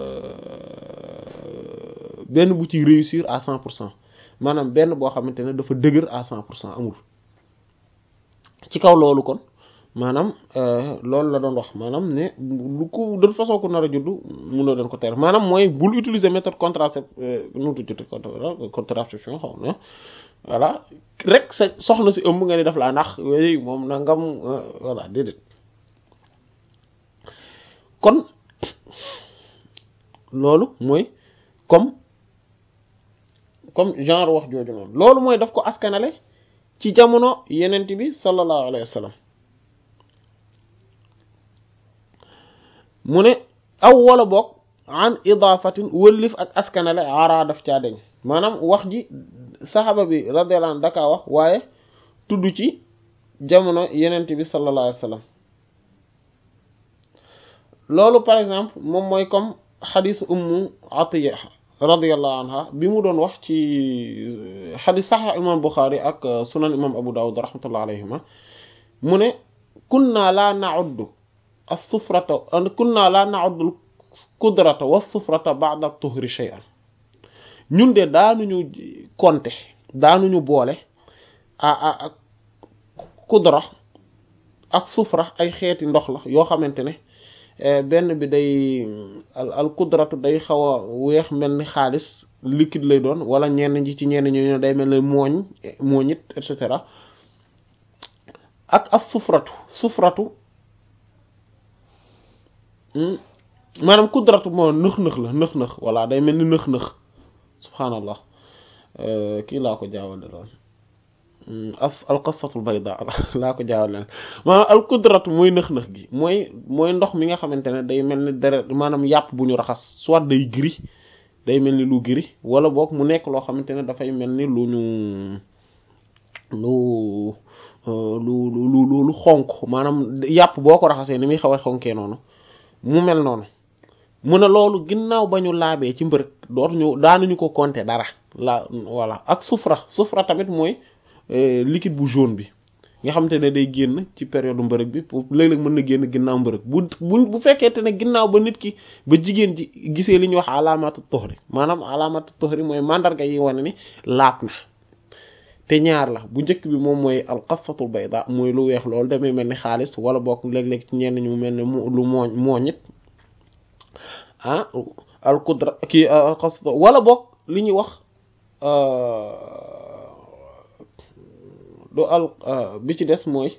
benn bu ci réussir à cent pour cent maanaam benn boo xamante ne dafa dëgër à cent pour cent amul ci kaw loolu kon maanaam loolu la doon wax maanaam ne lu ko de toute façon ku nar a juddu mënoo leen ko tere maanaam mooy bul utiliser méthode contracept nu tudd contraception xaw na voilà rek sa soxna si ëmb nga ni daf laa nax yooyu moom nangam voilà déedéet kon loolu mooy comme comme genre wax jooju noonu loolu mooy daf ko askanale ci jamono yenent bi sallallahu alayhi wa sallam mu ne aw wala boog an idaafatin wëllif ak askanale ara daf caa deñ maanaam wax ji saxaba bi radiyallahu anhu dakaa wax waaye tudd ci jamono yenent bi sallallahu alayhi wa sallam loolu par exemple moom mooy comme xadis ummu atiya radiyallahu anha bi mu doon wax ci xadis saxiix imam Buxaari ak sunan imam Abu Dawud rahmatullah alayhima mu ne kunna la na'uddu as-sufrata kunna la na'uddu al-qudrata was-sufrata ba'da at-tuhri shay'an ñun de daanuñu compter daanuñu boole a ak kudra ak sufra ay xeeti ndox la yoo xamante ne benn bi day al al kudratu day xaw a weex mel ni xaalis liquide lay doon wala ñenn ñi ci ñenn ñooñu day mel ni mooñ mooñit et cetera ak as sufratu sufratu maanaam kudratu moo nëx-nëx la nëx-nëx voilà day mel ni nëx-nëx subhaanallah kii laa ko jaawale lool as al qassatul bayda laa ko jaawal leen maanaam al kudratu mooy nëx-nëx gi mooy mooy ndox mi nga xamante ne day mel ni deret maanaam yàpp bu ñu raxas soit day gris day mel ni lu gris wala boog mu nekk loo xamante ne dafay mel ni lu ñu lu lu lu lu lu xonk maanaam yàpp boo ko raxasee ni muy xaw a xonkee noonu mu mel noonu mu ne loolu ginnaaw ba ñu laabee ci mbërëg dootuñu daanuñu ko compter dara la voilà ak sufra sufra tamit mooy liquide bu jaune bi nga xamante ne day génn ci période mbërëg bi léeg-léeg mën na génn ginnaaw mbërëg bu bu bu fekkente ne ginnaaw ba nit ki ba jigéen ji gisee li ñuy wax alaamatu tuxri maanaam alaamatu tuxri mooy mandarga yi wane ni laab na te ñaar la bu njëkk bi moom mooy alqasatul bayda mooy lu weex loolu damay mel ni xaalis wala bokk léeg-léeg ci ñenn ñu mel ne mu lu mooñ mooñit ah al qudra kii alqasat wala bokk li ñuy wax du al bi ci des mooy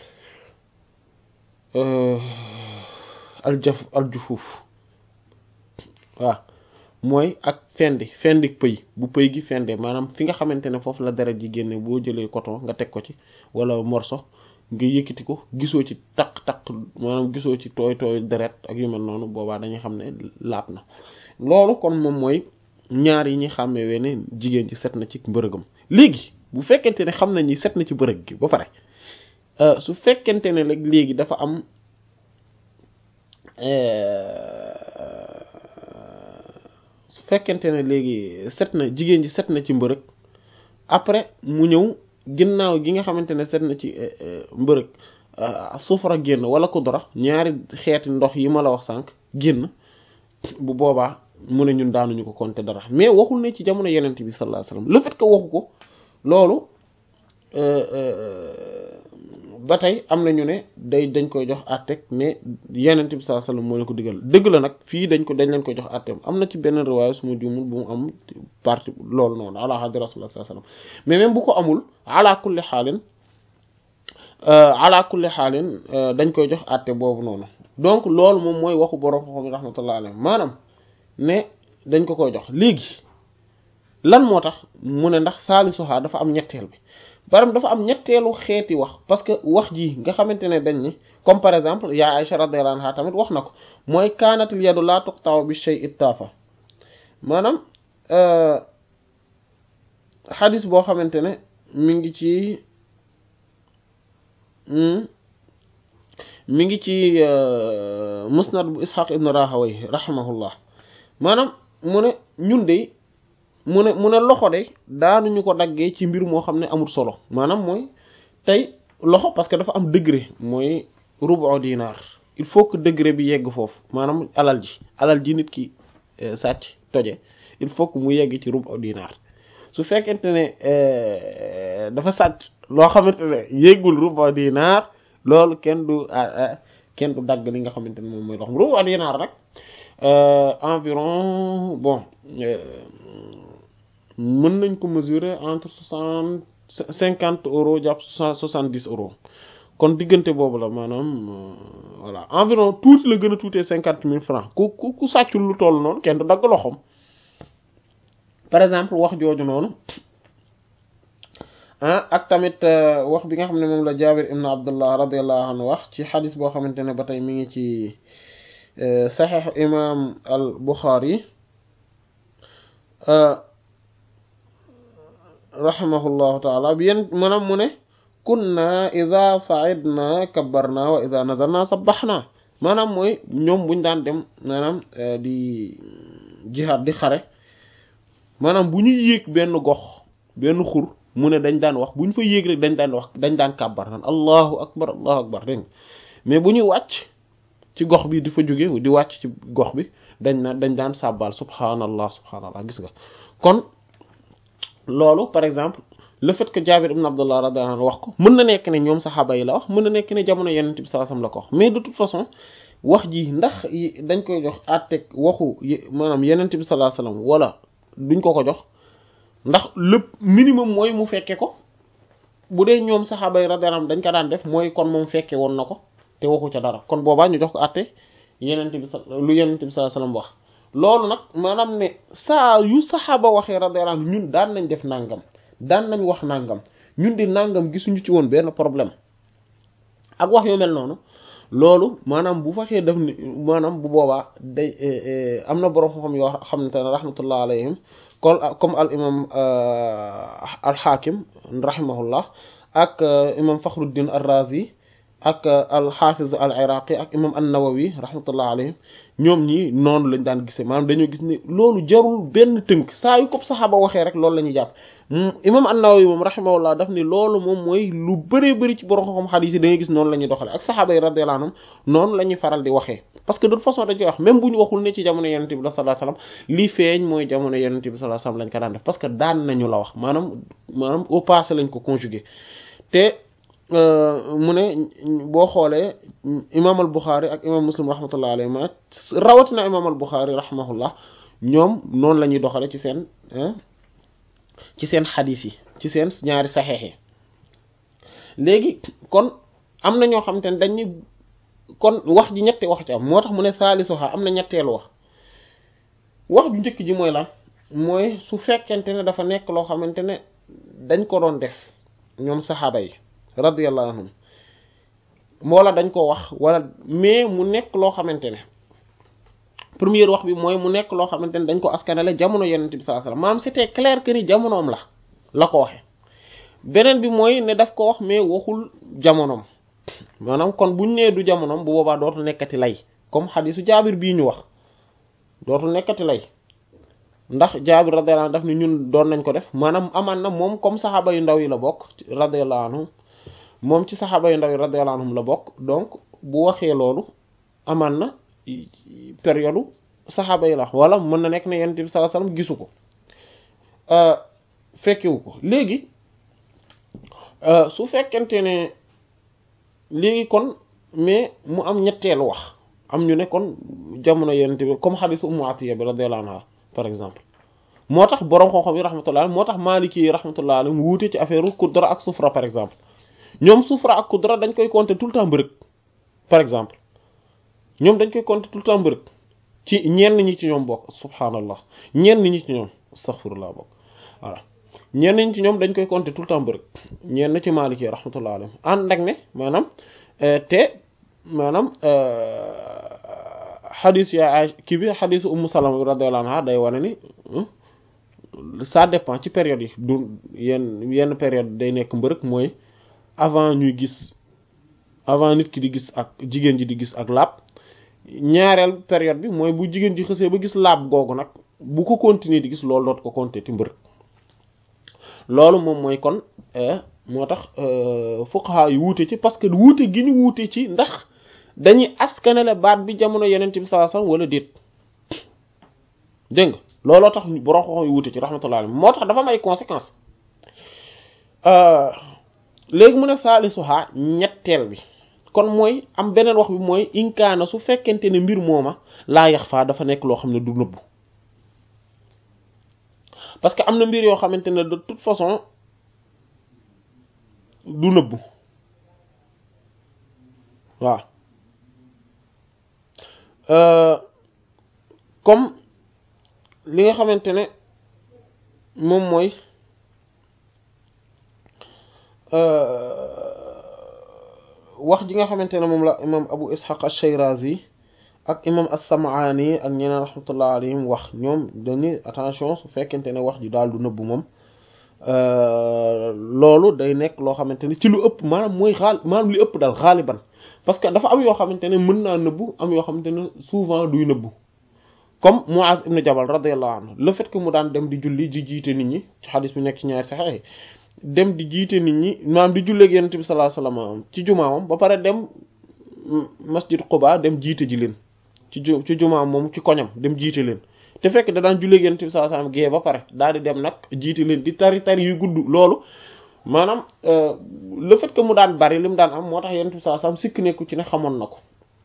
aljaf aljufuuf waaw mooy ak fendi fendi pëy bu pëy gi fende maanaam fi nga xamante ne foofu la deret ji génne boo jëlee coton nga teg ko ci wala morso nga yëkkati ko gisoo ci taq taq maanaam gisoo ci tooy tooy deret ak yu mel noonu boobaa dañuy xam ne laab na loolu kon moom mooy ñaar yi ñuy xàmmee ne jigéen ci set na ci mbërëgam léegi bu fekkente ne xam nañ ni set na ci bërëg gi ba pare su fekkente ne rek léegi dafa am su fekkente ne léegi set na jigéen ji set na ci mbërëg après mu ñëw ginnaaw gi nga xamante ne set na ci mbërëg sufra génn wala kudra ñaari xeeti ndox yi ma la wax sànq génn bu boobaa mu ne ñun daanuñu ko compter dara mais waxul ne ci jamono yenent bi sallallahu alayhi wasallam le fait que waxu ko loolu ba tey am na ñu ne day dañ koy jox àtteeg mais yenent bi sallallahu alayhi wasallam moo leen ko digal dëgg la nag fii dañ ko dañ leen koy jox àtteem am na ci benn riwaaya su ma juumul bu mu am partie loolu noonu ala hadi rasulullah sallallahu alayhi wasallam mais même bu ko amul ala kulli xaalin ala kulli xaalin dañ koy jox àtte boobu noonu donc loolu moom mooy waxu borom xam rahmatullah alayhi maanaam ne dañ ko koy jox léegi lan moo tax mu ne ndax saalisuha dafa am ñetteel bi baram dafa am ñetteelu xeeti wax parce que wax ji nga xamante ne dañ ni comme par exemple yaa Aïcha radiyallahu anha tamit wax na ko mooy kaanatil yadu laa tuqtaw bi shay ittaafa maanaam xadis boo xamante ne mi ngi ci mi ngi ci musnad bu ishaq ibn rahaway rahimahullah maanaam mu ne ñun de mu ne mu ne loxo de daanuñu ko daggee ci mbir moo xam ne amul solo maanaam mooy tey loxo parce que dafa am degré mooy rubu dinar il faut que degré bi yegg foofu maanaam alal ji alal ji nit ki sàcc toje il faut que mu yegg ci rubu dinar su fekkente ne dafa sàcc loo xamante ne yeggul rubu dinar loolu kenn du kenn du dagg li nga xamante ne moom mooy loxo rubu dinar nag environ bon mën nañ ko mesurer entre soixante cinquante euros jàpp soixante dix euros kon diggante boobu la maanaam voilà environ tuuti la gën a tuutee cinquante mille francs ku ku ku sàccul lu toll noonu kenn du dagg loxoom par exemple wax jooju noonu ah ak tamit wax bi nga xam ne moom la Jaabir ibn Abdullah radiyallahu anhu wax ci xadis boo xamante ne ba tey mi ngi ci saxiix imam al Buxaari rahimahullahu taala bi yéen maanaam mu ne kunna ida saidna kabbarna wa ida nazalna sabbaxna maanaam mooy ñoom buñ daan dem maanaam di jihaad di xare maanaam bu ñu yéeg benn gox benn xur mu ne dañ daan wax bu ñu fa yéeg rek dañ daan wax dañ daan kàbbar naan allahu akbar allahu akbar dégg mais bu ñuy wàcc ci gox bi di fa jóge di wàcc ci gox bi dañ na dañ daan sàbbaal subhanallah subhanallah gis nga kon loolu par exemple le fait que Jaabir ibn Abdullah radiyallahu anhu wax ko mën na nekk ne ñoom saxaaba yi la wax mën na nekk ne jamono Yonent bi sallallahu alayhi wasallam la ko wax mais de toute façon wax ji ndax dañ koy jox àtteeg waxu maanaam Yonent bi sallallahu alayhi wasallam wala duñ ko ko jox ndax lépp minimum mooy mu fekke ko bu dee ñoom saxaaba yi radiyallahu anhum dañ ko daan def mooy kon moom fekke woon na ko te waxu ca dara kon boobaa ñu jox ko àtte Yonent bi lu Yonent bi sallallahu alayhi wasallam wax loolu nag maanaam ne saa yu saxaaba waxee radiyallahu anhum ñun daan nañ def nangam daan nañ wax nangam ñun di nangam gisuñu ci woon benn problème ak wax yu mel noonu loolu maanaam bu fekkee def ni maanaam bu boobaa day am na borom xam yoo xamante ne rahmatullah alayhim kol comme al imam al hakim rahimahullah ak imam fakhruddin ar-razi ak al-Hafiz al-Iraqi ak imam an-Nawawi rahmatullah alayhim ñoom ñi noonu lañ daan gisee maanaam dañoo gis ni loolu jarul benn tënk saa yu ko saxaaba waxee rek loolu la ñuy jàpp imam an-Nawawi moom rahimahullah daf ni loolu moom mooy lu bëree bëri ci borom xam xadiis yi da ngay gis noonu la ñuy doxale ak saxaaba yi radiyallahu anhum noonu la ñuy faral di waxee parce que de toute façon dañ koy wax même bu ñu waxul ne ci jamono yonent bi la sallallahu alayhi wasallam li feeñ mooy jamono yonent bi sallallahu alayhi wasallam lañ ko daan def parce que daan nañu la wax maanaam maanaam au passé lañ ko conjugué te mu ne boo xoolee imam al Bukhari ak imam Muslim rahmatullah alayhi ma rawatina imam al Bukhari rahimahullah ñoom noonu la ñuy doxale ci seen ci seen xadis yi ci seen ñaari saxeex yi léegi kon am na ñoo xamante ne dañ ni kon wax ji ñetti wax ci am moo tax mu ne saalisuha am na ñetteelu wax wax ju njëkk ji mooy lan mooy su fekkente ne dafa nekk loo xamante ne dañ ko doon def ñoom saxaaba yi radiyallahu anhum wala dañ ko wax wala mais mu nekk loo xamante ne première wax bi mooy mu nekk loo xamante ne dañ ko askanale jamono yonent bi sallallahu alayhi wasallam maanaam c'était clair que ni jamonoom la la ko waxe beneen bi mooy ne daf ko wax mais waxul jamonoom maanaam kon buñ nee du jamonoom bu boobaa dootul nekkati lay comme xadisu jaabir bii ñu wax dootul nekkati lay ndax jaabir radiyallahu anhu daf ni ñun doon nañ ko def maanaam amaan na moom comme saxaaba yu ndaw yi la bokk radiyallahu anhu moom ci saxaaba yu ndaw yi radiyallahu anhum la bokk donc bu waxee loolu amaan na période saxaaba yi la wala mën na nekk ne yonent bi sallallahu alayhi wasallam gisu ko fekkewu ko léegi su fekkente ne léegi kon mais mu am ñetteelu wax am ñu ne kon jamono yonent bi comme xadisu Ummu Atiya bi radiyallahu anha par exemple moo tax boroom xam-xam yi rahmatullah moo tax Maliki yi rahmatullah mu wuute ci affaire kudra ak sufra par exemple ñoom sufra ak kudra dañ koy compter tout le temps mbërëg par exemple ñoom dañ koy compter tout le temps mbërëg ci ñenn ñi ci ñoom bokk subhanallah ñenn ñi ci ñoom astaghfirullah bokk voilà ñenn ñi ci ñoom dañ koy compter tout le temps mbërëg ñenn ci Maliki yi rahmatullah alayhi ànd ak ne maanaam te maanaam xadis ya kii bi xadisu Ummu Salama radiyallahu anha day wane ni ça dépend ci période yi du yenn yenn période day nekk mbërëg mooy avant ñuy gis avant nit ki di gis ak jigéen ji di gis ak laab ñaareel période bi mooy bu jigéen ji xësee ba gis laab googu nag bu ko continuer di gis loolu doot ko compter ti mbërëg loolu moom mooy kon moo tax fuqaha yu wuute ci parce que wuute gi ñu wuute ci ndax dañuy askanale baat bi jamono yeneen bi sallallahu alayhi wasallam wala déet dégg nga looloo tax borom xoxo yu wuute ci rahmatullah alayhi moo tax dafa am ay conséquences léegi mu ne saalisuha ñetteel bi kon mooy am beneen wax bi mooy inkaana su fekkente ne mbir mooma laa yax faa dafa nekk loo xam ne du nëbbu parce que am na mbir yoo xamante ne de toute façon du nëbbu waaw comme li nga xamante ne moom mooy wax ji nga xamante ne moom la imam abu ishaq ash-shayrazi ak imam as-sam'ani ak ñeneen rahmatullah alayhim wax ñoom dañuy attention su fekkente ne wax ji daal du nëbbu moom loolu day nekk loo xamante ne ci lu ëpp maanaam mooy xaal maanaam li ëpp daal xaaliban parce que dafa am yoo xamante ne mën naa nëbbu am yoo xamante ne souvent duy nëbbu comme Muaz ibn Jabal radiyallahu anhu le fait que mu daan dem di julli di jiite nit ñi ci xadis bi nekk ci ñaari saxex dem di jiite nit ñi maanaam di julleeg Yonent bi sallallahu alayhi wasallam ci jumaamam ba pare dem masjid Quba dem jiite ji leen ci ju ci jumaam moom ci koñam dem jiite leen te fekk da daan julleeg Yonent bi sallallahu alayhi wasallam gée ba pare daal di dem nag jiite leen di tari tari yu gudd loolu maanaam le fait que mu daan bari li mu daan am moo tax Yonent bi sallallahu alayhi wasallam sikk nekku ci ne xamoon na ko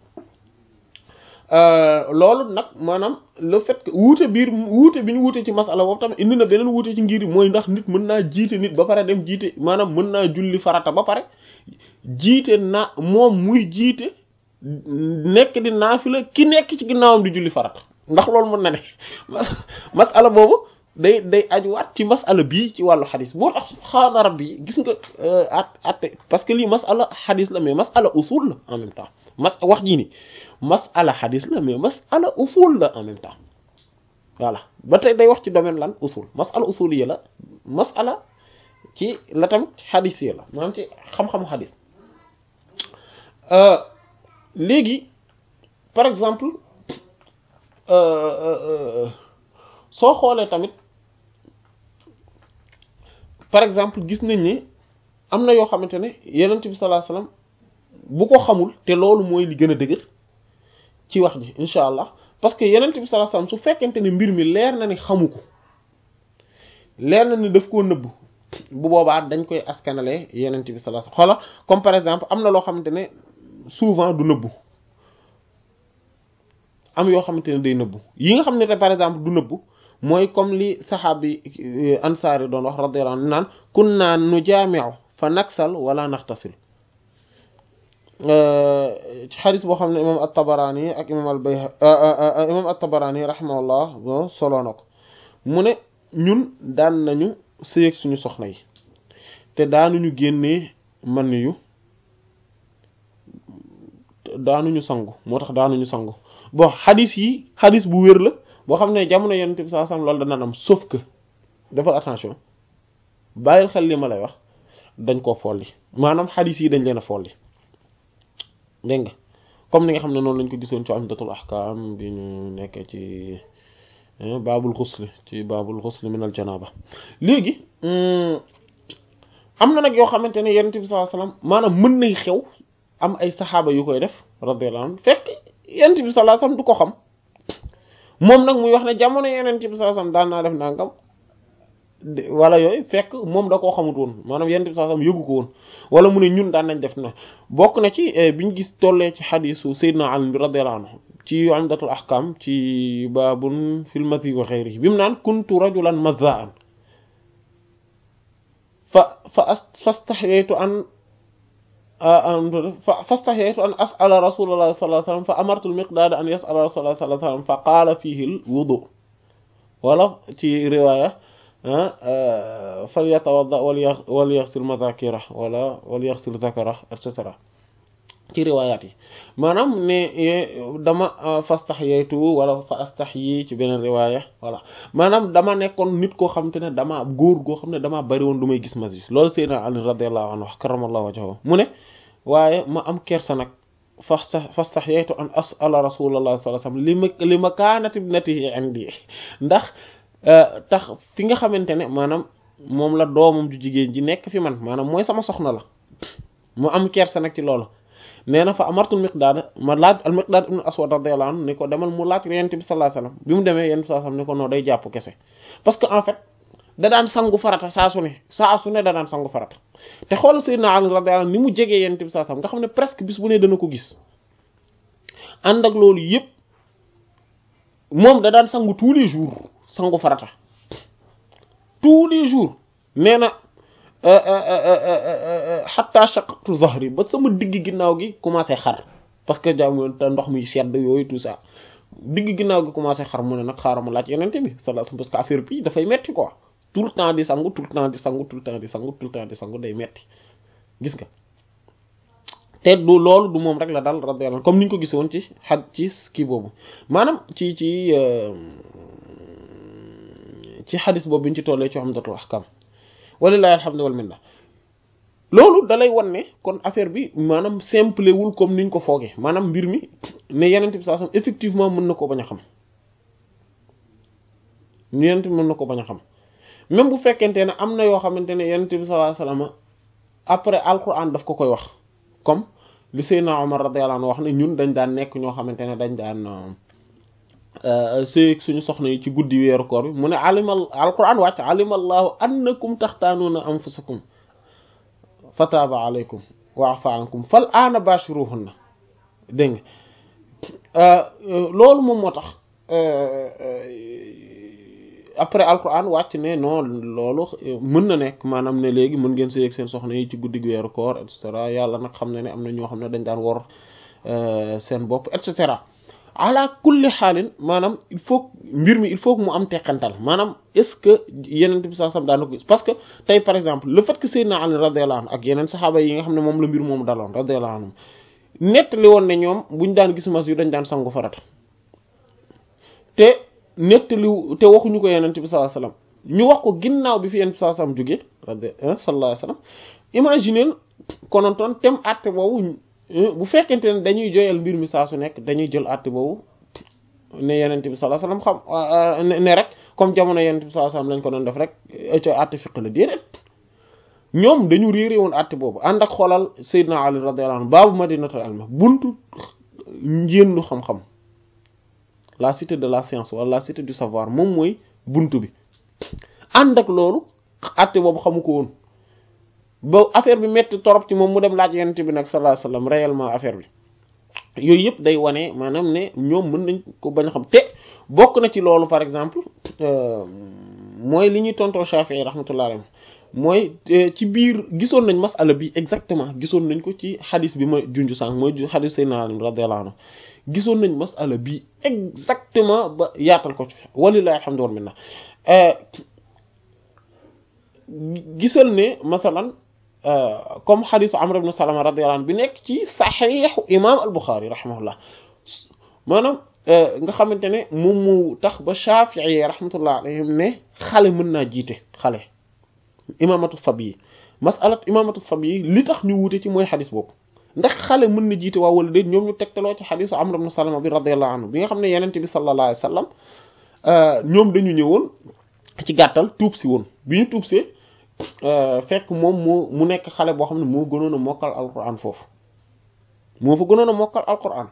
loolu nag maanaam le fait que wuute biir wuute bi ñu wuute ci masala boobu tamit indi na beneen wuute ci ngir mooy ndax nit mën naa jiite nit ba pare dem jiite maanaam mën naa julli farata ba pare jiite na moom muy jiite nekk di naafila ki nekk ci ginnaawam di julli farata ndax loolu mën na ne masala boobu day day ajuwaat ci masala bii ci wàllu xadis boo tax subhaana rabbi gis nga at at parce que lii masala xadis la mais masala usul la en même temps mas wax jii nii masala xadis la mais masala usul la en même temps voilà ba tey day wax ci domaine lan usul masala usul yi la masala ci la tamit xadis yi la maanaam ci xam-xamu xadis léegi par exemple soo xoolee tamit par exemple gis nañ ne am na yoo xamante ne yonent bi sallallahu alayhi wasallam bu ko xamul te loolu mooy li gën a dëgër ci wax ji incha allah parce que yonent bi sallallahu alayhi wasallam su fekkente ne mbir mi leer na ni xamu ko leer na ni daf koo nëbb bu boobaa dañ koy askanale yonent bi sallallahu alayhi wasallam xoola comme par exemple am na loo xamante ne souvent du nëbbu am yoo xamante ne day nëbbu yi nga xam ne te par exemple du nëbbu mooy comme li saxaabi ansaari doon wax radiyallahu anhu naan kunna nujaami'u fa naksal wala naxtasil ci xadis boo xam ne imam at-Tabarani ak imam al-Bayhaqi imam at-Tabarani rahimahullah bo soloo na ko mu ne ñun daan nañu sëyeeg suñu soxna yi te daanuñu génnee man yu daanuñu sangu moo tax daanuñu sangu bon xadis yi xadis bu wér la boo xam ne jamono yonent bi sallallahu alayhi wasallam loolu dana am sauf que defal attention bàyyil xel li ma lay wax dañ koo folli maanaam xadis yi dañ leen a folli dégg nga comme ni nga xam ne noonu lañ ko gisoon ci Umdatul Ahkam bi ñu nekkee ci baabul xusli ci baabul xusli min al janaba léegi am na nag yoo xamante ne yonent bi sallallahu alayhi wasallam maanaam mën nay xew am ay saxaaba yu koy def radiyallahu anhu fekk yonent bi sallallahu alayhi wasallam du ko xam moom nag muy wax ne jamono yonent bi sallallahu alayhi wasallam daan naa def nangam wala yooyu fekk moom da koo xamut woon maanaam yonent bi sallallahu alayhi wasallam yëgu ko woon wala mu ne ñun daan nañ def na bokk na ci bi ñu gis tollee ci xadisu Seydina Ali bi radiyallahu anhu ci Umdatul Ahkam ci baabun fil madhi wa ghayrihi bi mu naan kuntu rajulan mazza'an fa fa fastahyaytu an fastahyaytu an as'ala rasulullah sallallahu alayhi wasallam fa amartu al-miqdad an yas'ala rasulullah sallallahu alayhi wasallam fa qaala fihi al-wudu wala ci riwaya falyatawadda wal yaghsil madhakira wala wal yaghsil dhakara et cetera ci riwaayaat yi maanaam ne dama fastahyaytu wala fa astahyi ci beneen riwaaya voilà maanaam dama nekkoon nit koo xam te ne dama góor goo xam ne damaa bari woon du may gis masjid loolu Seydina Ali radiyallahu anhu karamallahu wajhahu mu ne waaye ma am kersa nag fasta fastahyaytu an as'ala rasulullah sallallahu alayhi wasallam li ma li makaanati ibnatihi indi ndax tax fi nga xamante ne maanaam moom la doomam ju jigéen ji nekk fi man maanaam mooy sama soxna la mu am kersa nag ci loolu nee na fa amartul miqdaad ma laaj al miqdaad ibn aswad radiyallahu anhu ni ko demal mu laaj yonent bi sallallahu alayhi wasallam bi mu demee yonent bi sallallahu alayhi wasallam ni ko noo day jàpp kese parce que en fait da daan sangu farata saa su ne saa su ne da daan sangu farata te xool sayyidina Ali radiyallahu anhu ni mu jegee yonent bi sallallahu alayhi wasallam nga xam ne presque bis bu ne dana ko gis ànd ak loolu yëpp moom da daan sangu tous les jours sangu farata tous les jours nee na xatta shaqaqtu zahri ba sama digg ginnaaw gi commencé xar parce que jàmm te ndox mi sedd yooyu tout ça digg ginnaaw gi commencé xar mu ne nag xaaral ma laaj yenente bi sallallahu alayhi wasallam parce que affaire bi dafay metti quoi tout le temps di sangu tout le temps di sangu tout le temps di sangu tout le temps di sangu day metti gis nga te du loolu du moom rek la dal radiyallahu comme ni ñu ko gisoon ci xaj ci kii boobu maanaam ci ci ci xadis boobu bi ñu ci tollee ci Umdatul Ahkam walillahi alhamdu wal minna loolu dalay wan ne kon affaire bi maanaam simple wul comme niñ ko foogee maanaam mbir mi ne yenent bi sallallahu alayhi wasallam effectivement mën na ko bañ a xam ñu yenent bi mën na ko bañ a xam même bu fekkente ne am na yoo xamante ne yenent bi sallallahu alayhi wasallam après alquran daf ko koy wax comme li Seydina Omar radiyallahu anhu wax ne ñun dañ daan nekk ñoo xamante ne dañ daan sëy suñu soxna yi ci guddi weeru koor bi mu ne alimal alquran wàcc alimallahu annakum taxtaanuuna anfusakum fataaba alaykum wa afa ankum fal aana bashiruhunna dégg nga loolu moom moo tax après alquran wàcc ne non loolu mën na nekk maanaam ne léegi mën ngeen sëy ak seen soxna yi ci guddi weeru koor et cetera yàlla nag xam ne ne am na ñoo xam ne dañ daan wor seen bopp et cetera ala kulli xaalin maanaam il faut mbir mi il faut que mu am teqantal maanaam est-ce que yeneen bi sallallahu alayhi wasallam daan na ko gis parce que tey par exemple le fait que Seydina Ali radiyallahu anhu ak yeneen saxaaba yi nga xam ne moom la mbir moomu daloon radiyallahu anhu nettali woon ne ñoom buñ daan gis mas yu dañ daan sangu farata te nettali te waxuñu ko yeneen bi sallallahu alayhi wasallam ñu wax ko ginnaaw bi fi yeneen bi sallallahu alayhi wasallam jógee radi sallallahu alayhi wasallam imaginez konontoon tem àtte boobu bu fekkente ne dañuy joyal mbir mi saa su nekk dañuy jël àtte boobu ne yenente bi sallallahu alayhi wasallam xam ne rek comme jamono yenente bi sallallahu alayhi wasallam lañ ko doon def rek co àtte fiq la déedéet ñoom dañu réeré woon àtte boobu ànd ak xoolal Seydina Ali radiyallahu anhu baabu madinatul ilm buntu njéendu xam-xam la cité de la science wala la cité du savoir moom mooy buntu bi ànd ak loolu àtte boobu xamu ko woon ba affaire bi metti torop ci moom mu dem laaj yenente bi nag sallallahu alayhi wasallam réellement affaire bi yooyu yëpp day wane maanaam ne ñoom mën nañ ko bañ a xam te bokk na ci loolu par exemple mooy li ñuy tontoo Shafi'i rahmatullah alayhi mooy ci biir gisoon nañ masala bi exactement gisoon nañ ko ci xadis bi ma junj sànq mooy xadis Seydina Ali radiyallahu anhu gisoon nañ masala bi exactement ba yaatal ko ci walillahi alhamdu wal minna gisal ne masalan comme xadisu Amr ibn Salama radiyallahu anhu bi nekk ci saxiixu imam al-Bukhari rahimahullah maanaam nga xamante ne moom mu tax ba Shafi'i rahmatullah alayhim ne xale mën naa jiite xale imamatu sab yi masalat imamatu sab yi li tax ñu wuute ci mooy xadis boobu ndax xale mën na jiite waa wala déet ñoom ñu tegtaloo ci xadisu Amr ibn Salama bi radiyallahu anhu bi nga xam ne yenente bi sallallahu alayhi wasallam ñoom dañu ñëwoon ci gàttal tuub si woon bi ñu tuub see fekk moom moo mu nekk xale boo xam ne moo gënoon a mokkal alquran foofu moo fa gënoon a mokkal alquran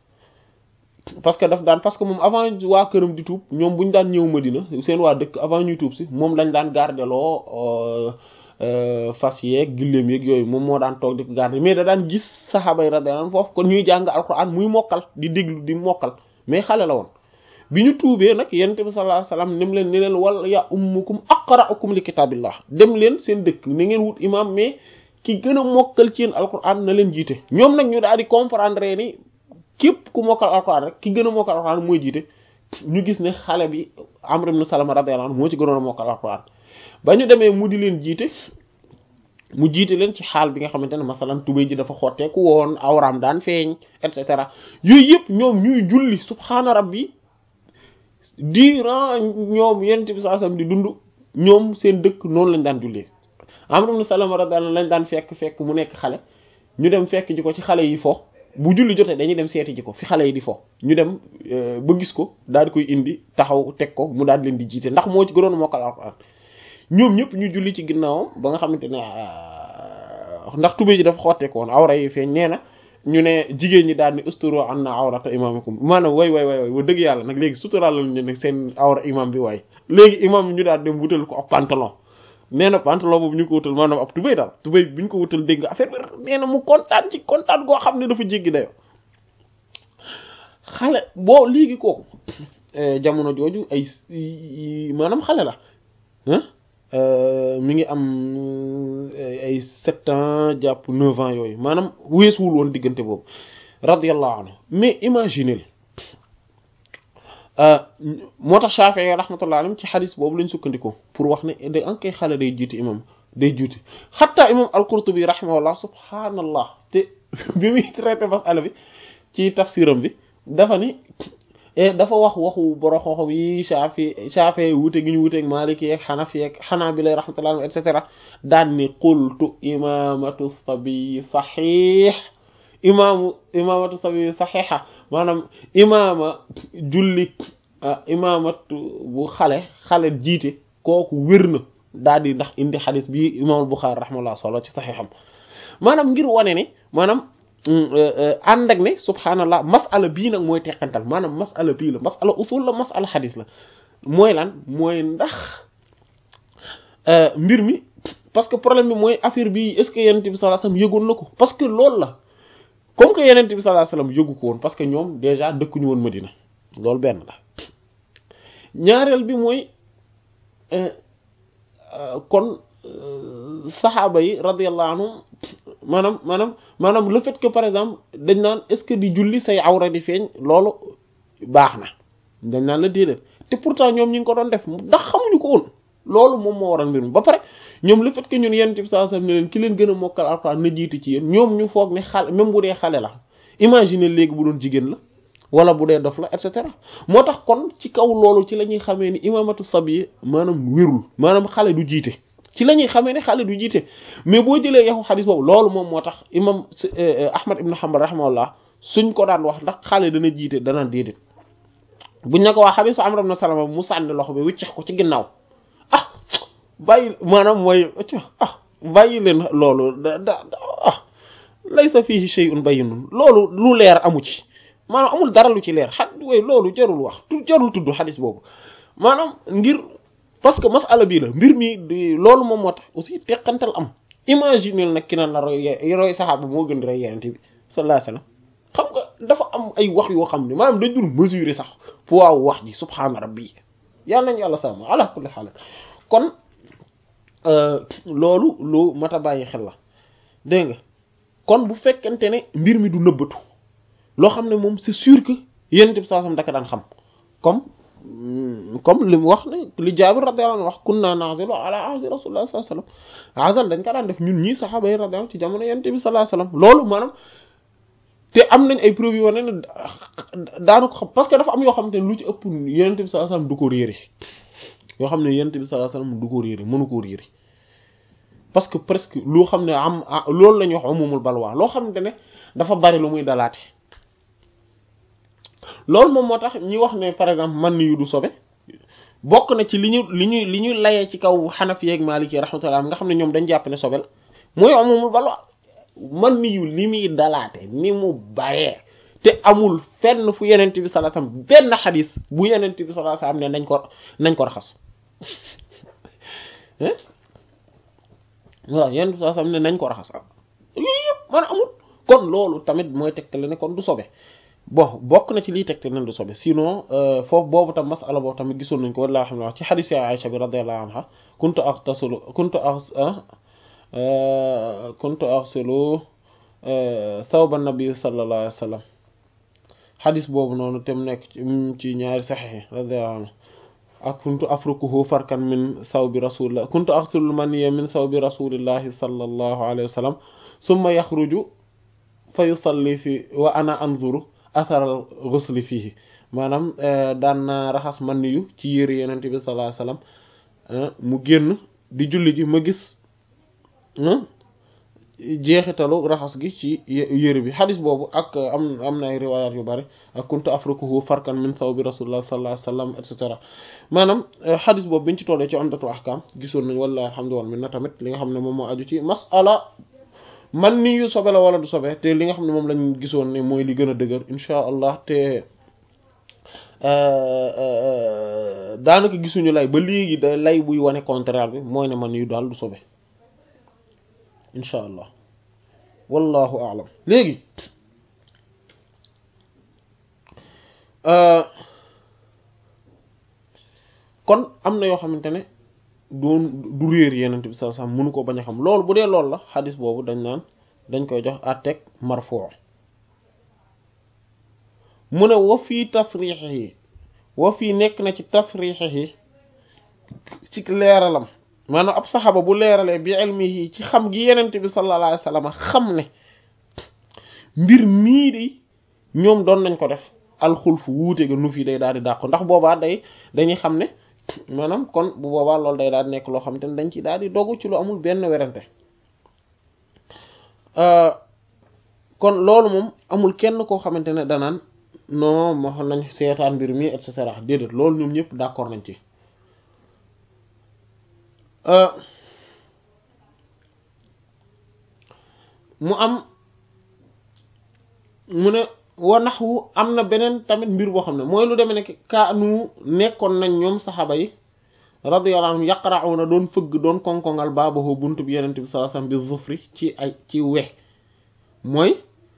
parce que daf daan parce que moom avant waa këram di tuub ñoom bu ñu daan ñëw Madina seen waa dëkk avant ñuy tuub si moom lañ daan gardeloo fas yeeg gilleem yeeg yooyu moom moo daan toog di ko garder mais da daan gis saxaaba yi radiyallahu anhum foofu kon ñuy jàng alquran muy mokkal di déglu di mokkal mais xale la woon bi ñu tuubee nag yonent bi sallallahu alayhi wasallam nem leen ne leen wala ya ummukum aqra'ukum li kitaabillah dem leen seen dëkk na ngeen wut imam mais ki gën a mokkal ci yéen alquran na leen jiite ñoom nag ñu daal di comprendre ni képp ku mokkal alquran rek ki gën a mokkal alquran mooy jiite ñu gis ne xale bi Amr ibn Salama radiyallahu anhu moo ci gënoon a mokkal alquran ba ñu demee mu di leen jiite mu jiite leen ci xaal bi nga xamante ne masalan tubéy ji dafa xotteeku woon awraam daan feeñ et cetera yooyu yëpp ñoom ñuy julli subhaana rabbi durant ñoom yonent bi sallallahu alayhi wasallam di dund ñoom seen dëkk noonu lañ daan jullee Amr ibn Salama radiyallahu lañ daan fekk fekk mu nekk xale ñu dem fekk ji ko ci xale yi fo bu julli jotee dañuy dem seeti ji ko fi xale yi di fo ñu dem ba gis ko daal di koy indi taxaw teg ko mu daal di leen di jiite ndax moo ci gënoon mokkal alxuraan ñoom ñëpp ñu julli ci ginnaawam ba nga xamante ne ndax tubéy ji dafa xotteeku woon awra yi feeñ nee na ñu ne jigéen ñi daal ni usturu an na awrata imamikum maanaam way way way way wa dëgg yàlla nag léegi suturaal ñu ne seen awra imam bi waay léegi imam ñu daal dem wutal ko ab pantalon nee na pantalon boobu ñu ko wutal maanaam ab tubéy daal tubéy bi ñu ko wutal dégg nga affaire bi nee na mu kontaan ci kontaan goo xam ne dafa jéggi dayo xale boo léegi kooku jamono jooju ay maanaam xale la mi ngi am ay sept ans jàpp neuf ans yooyu maanaam weesuwul woon diggante boobu radiyallahu anhu mais imaginez moo tax Shafi'i rahmatullahi alayhi ci xadis boobu lañ sukkandikoo pour wax ne da an koy xale day jiite imam day jiite xatta imam al-Qurtubi rahimahullah subhanallah te bi muy traité masala bi ci tafsiram bi dafa ni dafa wax waxu borom xoxom yi Shafi Shafi wute gi ñu wuteeg Maliki ak Hanafi ak Hanabila rahmatullah et cetera daan ni qultu imamatu sabi saxiix imaamu imamatu sabi saxiixa maanaam imaama julli imaamatu bu xale xale jiite kooku wér na daal di ndax indi xadis bi imaamul Buxaari rahmatullah solo ci saxiixam maanaam ngir wane ni maanaam ànd ak ne subhaanallah masala bii nag mooy teqantal maanaam masala bii la masala usul la masala xadis la mooy lan mooy ndax mbir mi parce que problème bi mooy affaire bi est-ce que yenent bi sallallahu alayhi wasallam yëgoon na ko parce que loolu la comme que yenent bi sallallahu alayhi wasallam yëgu ko woon parce que ñoom déjà dëkkuñu woon Madina loolu benn la ñaareel bi mooy kon saxaaba yi radiyallahu anhum maanaam maanaam maanaam le fait que par exemple dañ naan est-ce que di julli say awra di feeñ loolu baax na dañ naan la déedéet te pourtant ñoom ñi ngi ko doon def ndax xamuñu ko woon loolu moom moo waral mbir mi ba pare ñoom le fait que ñun yonent bi sallallahu alayhi wasallam ne leen ki leen gën a mokkal alxuraan na jiitu ci yéen ñoom ñu foog ne xale même bu dee xale la imagine léegi bu doon jigéen la wala bu dee dof la et cetera moo tax kon ci kaw loolu ci la ñuy xamee ni imamatu sabi maanaam wérul maanaam xale du jiite ci la ñuy xamee ne xale du jiite mais boo jëlee yaxu xadis boobu loolu moom moo tax imam ahmad ibn hanbal rahimahullah suñ ko daan wax ndax xale dana jiite dana déedéet buñ ne ko waa xadisu amr ibn salama mu sànni loxo bi wiccex ko ci ginnaaw ah bàyyi maanaam mooy ah bàyyi leen loolu da da ah laysa fihi shay'un bayyinun loolu lu leer amu ci maanaam amul dara lu ci leer xa way loolu jarul wax tu jarul tudd xadis boobu maanaam ngir parce que masala bii la mbir mi loolu moom moo tax aussi teqantal am imaginer nag ki naan la roy roy saxaaba moo gën di roy yenente bi sallallahu alayhi wasallam xam nga dafa am ay wax yoo xam ne maanaam dañ dul mesurer sax poids wax ji subhaana rabbi yàlla nañ yàlla sàmm ala kulli xaal kon loolu lu mat a bàyyi xel la dégg nga kon bu fekkente ne mbir mi du nëbbatu loo xam ne moom c'est sûr que yenente bi sallallahu alayhi wasallam daka daan xam comme comme li mu wax ne li Jaabir radiyallahu anhu wax kunna na'zilu ala ahdi rasulullah sallallahu alayhi wasallam azal dañ ko daan def ñun ñii saxaaba yi radiyallahu ci jamono yonent bi sallallahu alayhi wasallam loolu maanaam te am nañ ay preuves yu wane ne daanu ko xam parce que dafa am yoo xam te ne lu ci ëpp yonent bi sallallahu alayhi wasallam du ko réere yoo xam ne yonent bi sallallahu alayhi wasallam du ko réere mënu ko réere parce que presque loo xam ne am loolu la ñuy wax umumul balwa loo xam ne dafa bari lu muy dalaate loolu moom moo tax ñi wax ne par exemple man yu du sobe bokk na ci li ñu li ñu li ñu layee ci kaw Hanafi ak Maliki rahmatullah nga xam ne ñoom dañ jàpp ne sobe la mooy amumul balwa man yu li muy dalaate ni mu baree te amul fenn fu yenent bi sallallahu alayhi wasallam benn xadis bu yenent bi sallallahu alayhi wasallam ne nañ ko nañ ko raxas waaw yenent bi sallallahu alayhi wasallam ne nañ ko raxas yooyu yëpp man amul kon loolu tamit mooy tegtale ne kon du sobe bon bokk na ci liy tegte nen du sobe sinon foofu boobu tam masala boobu tamit gisoon nañ ko walla alhamdulillah ci xadis ya Aisha bi radiyallahu anha kuntu aghtasilu kuntu kuntu aghsilu thawba nabi sallallahu alayhi wa sallam xadis boobu noonu tem nekk ci ñaari saxiix radiyallahu anhu ak kuntu afrukuhu farkan min thawbi rasulillah kuntu aghsilu maniya min thawbi rasulillahi sallallahu alayhi wa sallam summa yaxruju fa yusalli fi wa ana anzuru asaral ghusli fihi maanaam daan naa raxas man yu ci yére yenent bi sallallahu alayhi wasallam mu génn di julli ji ma gis jeexitalu raxas gi ci yére bi xadis boobu ak am am na ay riwayat yu bari ak kuntu afrukuhu farkan min thawbi rasulullah sallallahu alayhi wasallam et cetera maanaam xadis boobu biñ ci tollee ci umdatu ahkam gisoon nañ wallahi alhamdulillah min na tamit li nga xam ne moom moo aju ci masala man ni yu sobe la wala du sobe te li nga xam ne moom lañ gisoon ne mooy li gën a dëgër insha allah te daanaka gisuñu lay ba léegi da lay buy wane contraire bi mooy ne man yu daal du sobe insha allah wallahu a'lam léegi kon am na yoo xamante ne doon du réer yenent bi sallallahu alayhi wasallam mënu ko bañ a xam loolu bu dee loolu la xadis boobu dañ naan dañ koy jox àtteeg marfuu mu ne wa fii tasriixihi wa fii nekk na ci tasriixihi ci leeralam maanaam ab saxaba bu leeralee bi ilmihi ci xam gi yenent bi sallallahu alayhi wasallam xam ne mbir mii di ñoom doon nañ ko def alxulfu wuute ga nu fii day daal di dàqu ndax boobaa day dañuy xam ne maanaam kon bu boobaa loolu day daal di nekk loo xam te ne dañ ci daal di dogu ci lu amul benn werante kon loolu moom amul kenn koo xamante ne danaan non moo xam nañ seetaan mbir mi et cetera déedéet loolu ñoom ñëpp d'accord nañ ci mu am mu ne wa naxwu am na beneen tamit mbir boo xam ne mooy lu demee ne kaanu nekkoon nañ ñoom saxaaba yi radiyallahu anhum yaqra'una doon fëgg doon konkongal baabahu buntu bi yenent bi sallallahu alayhi wasallam bi zufri ci ay ci we mooy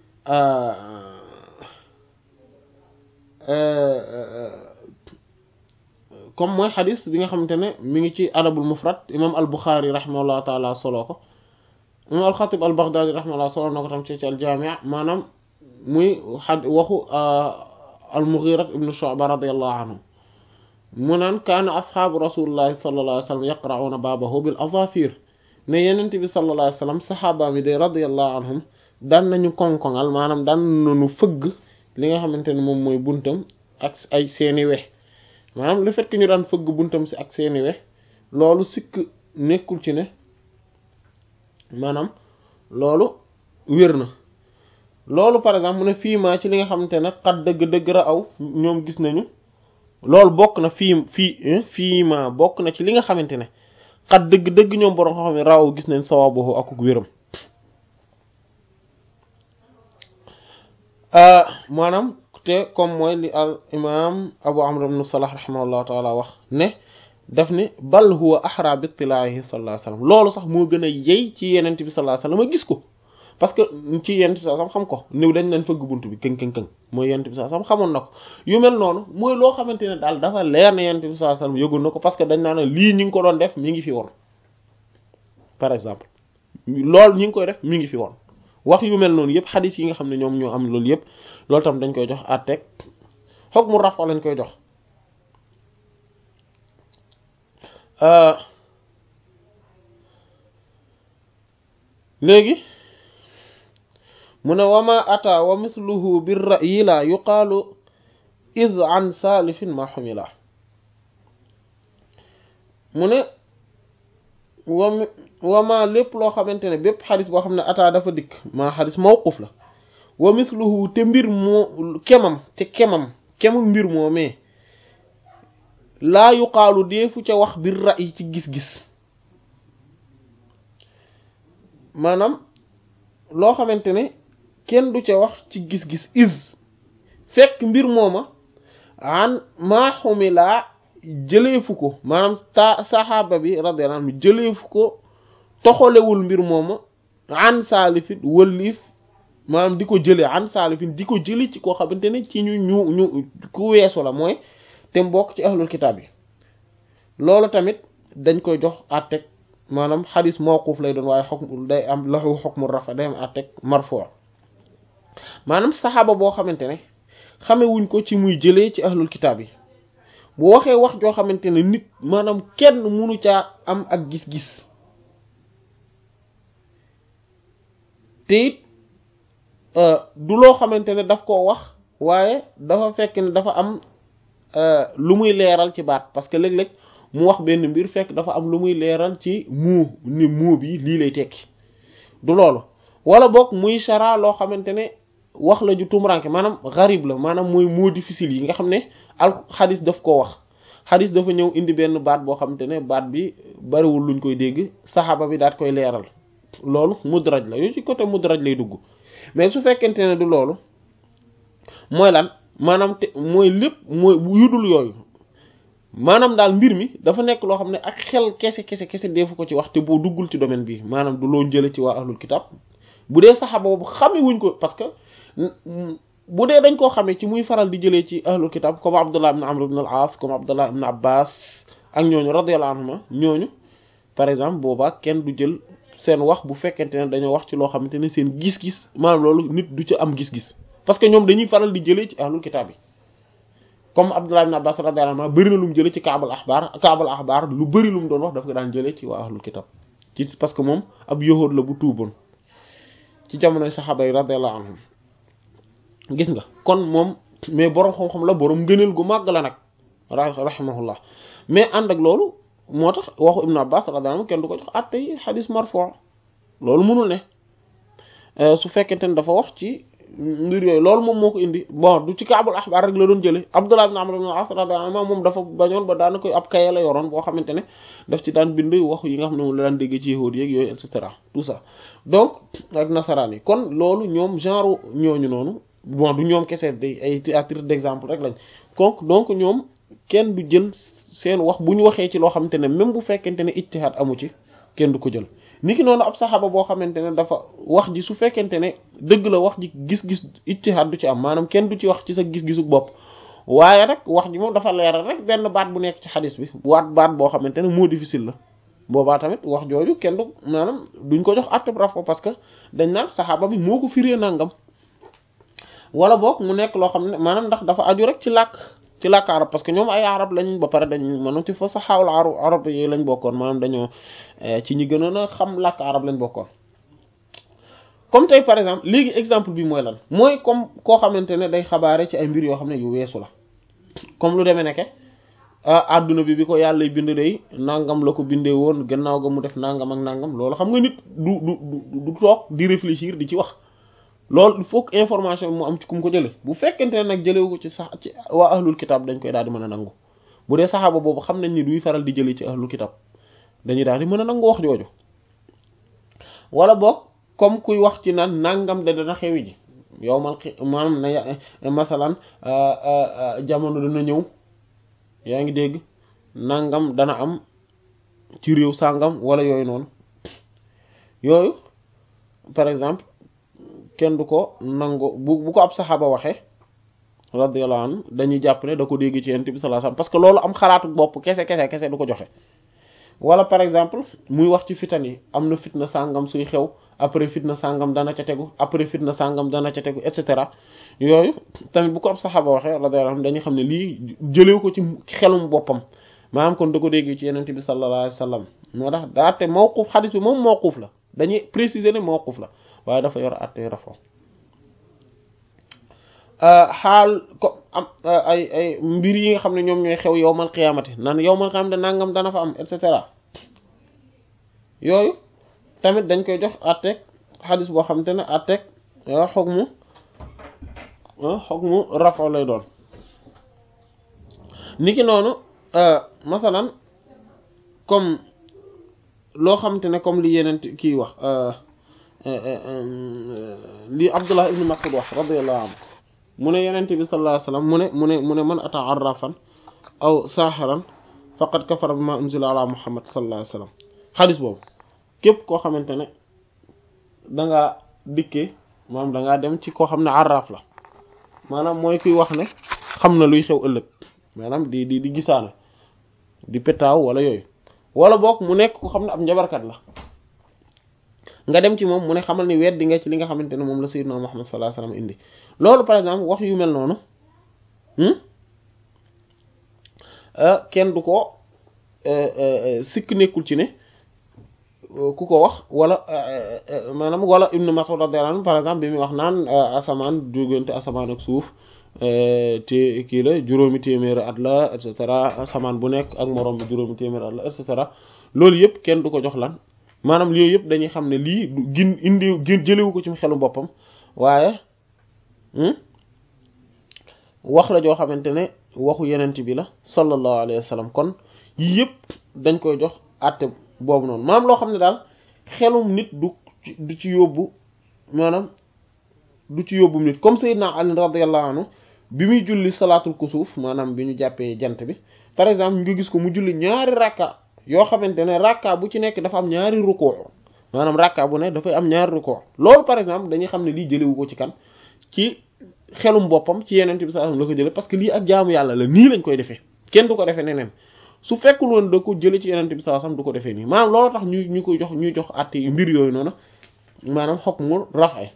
comme mooy xadis bi nga xamante ne mi ngi ci adabul mufrad imam al buxaari rahimahullahu taala solo ko imam al xatib al baghdadi rahimahullah solo na ko tam ci ci al jaami' maanaam muy xad waxu al mughira ibnu shu'ba radiyallahu anhu mu naan kaana asxaabu rasulillahi sallallahu alayhi wa sallam yaqra'una baabahu bil azafir ne yenent bi sallallahu alayhi wa sallam saxaaba mi de radiyallahu anhum daan nañu konkongal maanaam daan nañu fëgg li nga xamante ne moom mooy buntam ak ay seeni we maanaam le fait que ñu daan fëgg buntam si ak seeni we loolu sikk nekkul ci ne maanaam loolu wér na loolu par exemple mu ne fii maa ci li nga xamante ne xat dëgg-dëgg ra aw ñoom gis nañu loolu bokk na fii fii fii maa bokk na ci li nga xamante ne xat dëgg-dëgg ñoom borom xam ne raw gis nañ sawabu ak wéram maanaam te comme mooy li al imam abu amr ibn salah rahimahullahu taala wax ne daf ne bal huwa ahra bi ittilaahi sallallahu alayhi wasallam loolu sax moo gën a yey ci yenent bi sallallahu alayhi wasallam a gis ko parce que ci yenent bi sallallahu alayhi wasallam xam ko niw dañ leen fëgg bunt bi këng këng këng mooy yenent bi sallallahu alayhi wasallam xamoon na ko yu mel noonu mooy loo xamante ne daal dafa leer na yenent bi sallallahu alayhi wasallam yëgul na ko parce que dañ naan lii ñi ngi ko doon def mi ngi fi woon par exemple loolu ñi ngi koy def mi ngi fi woon wax yu mel noonu yëpp xadis yi nga xam ne ñoom ñoo am loolu yëpp loolu tam dañ koy jox àtteeg xoog mu rafa lañ koy jox léegi mu ne wama ata wa mithluhu bir ra'yi la yuqaalu id an salifin ma xumila mu ne wam wama lépp loo xamante ne bépp xadis boo xam ne ata dafa dikk maa xadis mawquf la wa mithluhu te mbir moo kemam te kemam kemam mbir moo mais laa yuqaalu deefu ca wax bir ra'yi ci gis-gis maanaam loo xamante ne kenn du ca wax ci gis-gis is fekk mbir mooma an maa xumilaa jëleefu ko maanaam ta saxaaba bi radiyallahu anhu jëleefu ko toxalewul mbir mooma an saalifin wëlliif maanaam di ko jëlee an saalifin di ko jëli ci koo xamante ne ci ñu ñu ñu ku weesu la mooy te mbokk ci ahlul kitaab yi loolu tamit dañ koy jox àtteeg maanaam xadis mawquf lay doon waaye xokm day am lahu xukmu rafa day am àtteeg marfu maanaam saxaaba boo xamante ne xamewuñ ko ci muy jëlee ci ahlul kitaab yi bu waxee wax joo xamante ne nit maanaam kenn munu caa am ak gis-gis te it du loo xamante ne daf koo wax waaye dafa fekk ne dafa am lu muy leeral ci baat parce que léeg-léeg mu wax benn mbir fekk dafa am lu muy leeral ci muu ni muu bi lii lay tekki du loolu wala boog muy chara loo xamante ne wax la ju tumranke maanaam garib la maanaam mooy moo difficile yi nga xam ne al xadis daf koo wax xadis dafa ñëw indi benn baat boo xamante ne baat bi bariwul luñ koy dégg saxaaba bi daat koy leeral loolu mudraj la yooyu ci côté mudraj lay dugg mais su fekkente ne du loolu mooy lan maanaam te mooy lépp mooy yudul yooyu maanaam daal mbir mi dafa nekk loo xam ne ak xel kese kese kese defu ko ci wax te boo duggul ci domaine bi maanaam du loo jële ci waa ahlul kitab bu dee saxaaba boobu xame wuñ ko parce que bu dee dañ koo xamee ci muy faral di jëlee ci ahlul kitab comme abdullah ibn amr ibn al-as comme abdullah ibn abbas ak ñooñu radiyallahu anhuma ñooñu par exemple boobaa kenn du jël seen wax bu fekkente ne dañoo wax ci loo xamante ne seen gis-gis maanaam loolu nit du ci am gis-gis parce que ñoom dañuy faral di jëlee ci ahlul kitab yi comme abdullah ibn abbas radiyallahu anhu bëri na lu mu jëlee ci kaabal axbaar kaabal axbaar lu bëri lu mu doon wax daf ko daan jëlee ci waa ahlul kitab ci parce que moom ab yahuud la bu tuuboon ci jamonoy saxaaba yi radiyallahu anhum gis nga kon moom mais boroom xam-xam la boroom ngëneel gu màgg la nag rahimahullah mais ànd ak loolu moo tax waxu ibnu abbas radiyallahu anhu kenn du ko jox àtte yi xadis marfu' loolu mënul ne su fekkente ne dafa wax ci mbir yooyu loolu moom moo ko indi bon du ci kaabul axbaar rek la doon jële abdullah ibn amr ibn al-as radiyallahu anhu moom dafa bañoon ba daana koy ab kaye la yoroon boo xamante ne daf ci daan bind wax yi nga xam ne moom la daan déggee ci yahuud yeeg yooyu et cetera tout ça donc ak nasaraan yi kon loolu ñoom genre ñooñu noonu bon du ñoom kese day ay à titre d'exemple rek lañ donc donc ñoom kenn du jël seen wax bu ñu waxee ci loo xamante ne même bu fekkente ne ijtihaad amu ci kenn du ko jël niki noonu ab saxaaba boo xamante ne dafa wax ji su fekkente ne dëgg la wax ji gis-gis ijtihaad du ci am maanaam kenn du ci wax ci sa gis-gisu bopp waaye rek wax ji moom dafa leeral rek benn baat bu nekk ci xadis bi waat baat boo xamante ne moo difficile la boobaa tamit wax jooju kenn du maanaam duñ ko jox àtte raf ko parce que dañ naan saxaaba bi moo ko firee nangam wala boog mu nekk loo xam ne maanaam ndax dafa aju rek ci làkk ci làkk arab parce que ñoom ay arab lañ ba pare dañ maanaam ci fa saxaawul arab arab yi lañ bokkoon maanaam dañoo ci ñi gënoon a xam làkk arab lañ bokkoon comme tey par exemple léegi exemple bi mooy lan mooy comme koo xamante ne day xabaare ci ay mbir yoo xam ne yu weesu la comme lu demee nekke adduna bi bi ko yàlla bind day nangam la ko bindee woon gannaaw ga mu def nangam ak nangam loolu xam nga nit du du du du toog di réfléchir di ci wax loolu il faut que information bi mu am ci kum ko jële bu fekkente ne nag jëlewu ko ci sax ci waa ahlul kitab dañ koy daal di mën a nangu bu dee saxaaba boobu xam nañ ni duy faral di jëlee ci ahlul kitab dañuy daal di mën a nangu wax jooju wala boog comme kuy wax ci naan nangam de dana xewi ji yow man maanaam na masalan jamono dana ñëw yaa ngi dégg nangam dana am ci réew sàngam wala yooyu noonu yooyu par exemple kenn du ko nangu bu bu ko ab saxaaba waxee radiyallahu anhu dañuy jàpp ne da ko dégg ci yonent bi sallallahu alayhi wasallam parce que loolu am xalaatu bopp kese kese kese du ko joxe wala par exemple muy wax ci fitan yi am na fitna sàngam suy xew après fitna sàngam dana ca tegu après fitna sàngam dana ca tegu et cetera yooyu tamit bu ko ab saxaaba waxee radiyallahu anhu dañuy xam ne lii jëlew ko ci xelum boppam maanaam kon da ko dégg ci yonent bi sallallahu alayhi wasallam moo tax daa te mawquf xadis bi moom mawquf la dañuy préciser ne mawquf la waaye dafa yor àtte rafo xaal ko am ay ay mbir yi nga xam ne ñoom ñooy xew yowmal qiyaamati naan yowmal qiyaamati nangam dana fa am et cetera yooyu tamit dañ koy jox àtteeg xadis boo xam te ne àtteeg xog mu xog mu rafo lay doon niki noonu masalan comme loo xam te ne comme li yeneen kii wax li Abdullah ibn Mas'ud wax radiyallahu anhu mu ne yenente bi sallallahu alayhi wasallam mu ne mu ne mu ne man ata arrafan aw saaxiran faqad kafara bima unzila ala muhammad sallallahu alayhi wasallam xadis boobu képp koo xamante ne dangaa dikkee maanaam dangaa dem ci koo xam ne arraf la maanaam mooy kuy wax ne xam na luy xew ëllëg maanaam di di di gisaane di petaaw wala yooyu wala boog mu nekk ko xam ne ab njabarkat la nga dem ci moom mu ne xamal ni weddi nga ci li nga xamante ne moom la sayyidna Muhammad sallallahu alayhi wasallam indi loolu par exemple wax yu mel noonu kenn du ko sikk nekkul ci ne ku ko wax wala maanaam wala Ibn Mas'ud radiyallahu anhu par exemple bi muy wax naan asamaan jógante asamaan ak suuf te kii la juróomi téeméeri at la et cetera asamaan bu nekk ak moroom bi juróomi téeméeri at la et cetera loolu yëpp kenn du ko jox lan maanaam yooyu yëpp dañuy xam ne lii du gin indi gin jëlewu ko ci xelu boppam waaye wax la joo xamante ne waxu yenent bi la sallallahu alayhi wa sallam kon yii yëpp dañ koy jox àtte boobu noonu maanaam loo xam ne daal xelum nit du du ci yóbbu maanaam du ci yóbbu nit comme Seydina Ali radiyallahu anhu bi muy julli salaatul kusuuf maanaam bi ñu jàppee jant bi par exemple nga gis ko mu julli ñaari rakka yoo xamante ne rakka bu ci nekk dafa am ñaari rukkoo maanaam rakka bu ne dafay am ñaari rukkoo loolu par exemple dañuy xam ne lii jëlewu ko ci kan ci xelum boppam ci yeneen bi sallallahu alayhi wasallam la ko jële parce que lii ak jaamu yàlla la nii lañ koy defee kenn du ko defee neneen su fekkul woon da ko jële ci yeneen bi sallallahu alayhi wasallam du ko defee nii maanaam loolu tax ñu ñu koy jox ñuy jox àtte mbir yooyu noonu maanaam xog mu rafet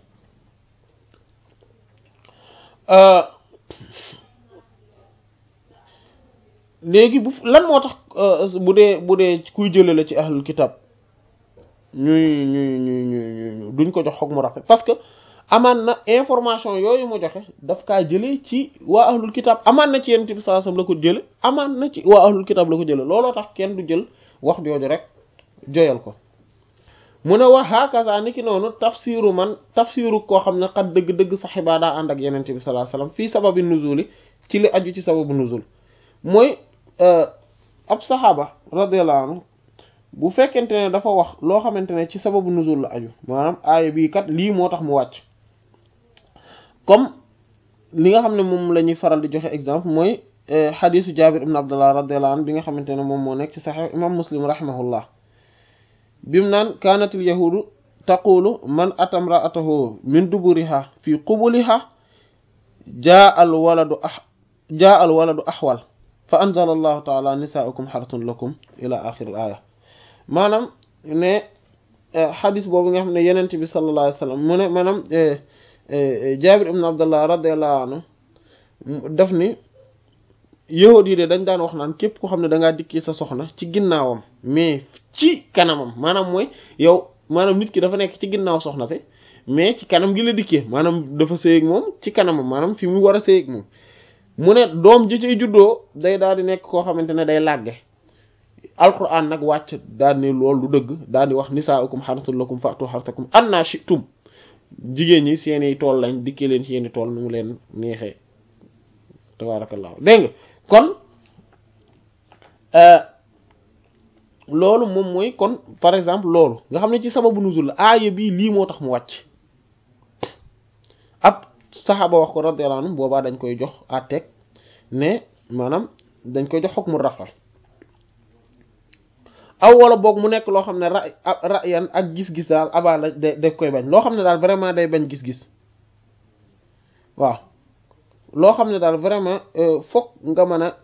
léegi bu lan moo tax bu dee bu dee kuy jële la ci ahlul kitab ñuy ñuy ñuy ñuy duñ ko jox xog mu rafet parce que amaan na information yooyu mu joxe daf kaa jëlee ci waa ahlul kitab amaan na ci yonent bi sallallahu alayhi wasallam la ko jële amaan na ci waa ahlul kitab la ko jële looloo tax kenn du jël wax jooju rek joyal ko mu ne wax hakaza ni ki noonu tafsiru man tafsiru koo xam ne xat dëgg-dëgg saxiba daa ànd ak yonent bi sallallahu alayhi wasallam fii sababi nuzuli ci li aju ci sababu nuzul mooy ab saxaaba radiyallahu anhu bu fekkente ne dafa wax loo xamante ne ci sababu nuzul la aju maanaam aaya bii kat lii moo tax mu wàcc comme li nga xam ne moom la ñuy faral di joxe exemple mooy xadisu jabir ibn abdullah radiyallahu anhu bi nga xamante ne moom moo nekk ci saxix imam muslim rahimahullah bimu naan kaanatil yahudu taqulu man atamraatahu min duburiha fi qubuliha jaa al waladu ah jaa al waladu axwal fa anzala allahu taala nisaaukum xartun lakum ila axir al aya maanaam ne xadis boobu nga xam ne yenent bi sallallahu alayhi wa sallam mu ne maanaam jabir ibn abdullah radiallahu anhu daf ni yahud yi de dañ daan wax naan képp ko xam ne da ngaa dikki sa soxna ci ginnaawam mais ci kanamam maanaam mooy yow maanaam nit ki dafa nekk ci ginnaaw soxna si mais ci kanam gi la dikkee maanaam dafa sëy ak moom ci kanamam maanaam fi mu war a sëy ak moom mu ne doom ji ciy juddoo day daal di nekk koo xamante ne day làgge alquran nag wàcc daal ne loolu du dëgg daal di wax nisaaukum harsul lakum fa'tu harsakum anna shi'tum jigéen ñi seeni tool lañ dikkee leen seeni tool nu mu leen neexee tabarakallahu dégg nga kon loolu moom mooy kon par exemple loolu nga xam ne ci sababu nuzul la aaya bii lii moo tax mu wàcc ab saxaaba wax ko radiyallahu anhu boobaa dañ koy jox àtteeg ne maanaam dañ koy jox hukmu rafa aw wala boog mu nekk loo xam ne ra rayan ak gis-gis daal abaa la da daf koy bañ loo xam ne daal vraiment day bañ gis-gis waaw loo xam ne daal vraiment fokk nga mën a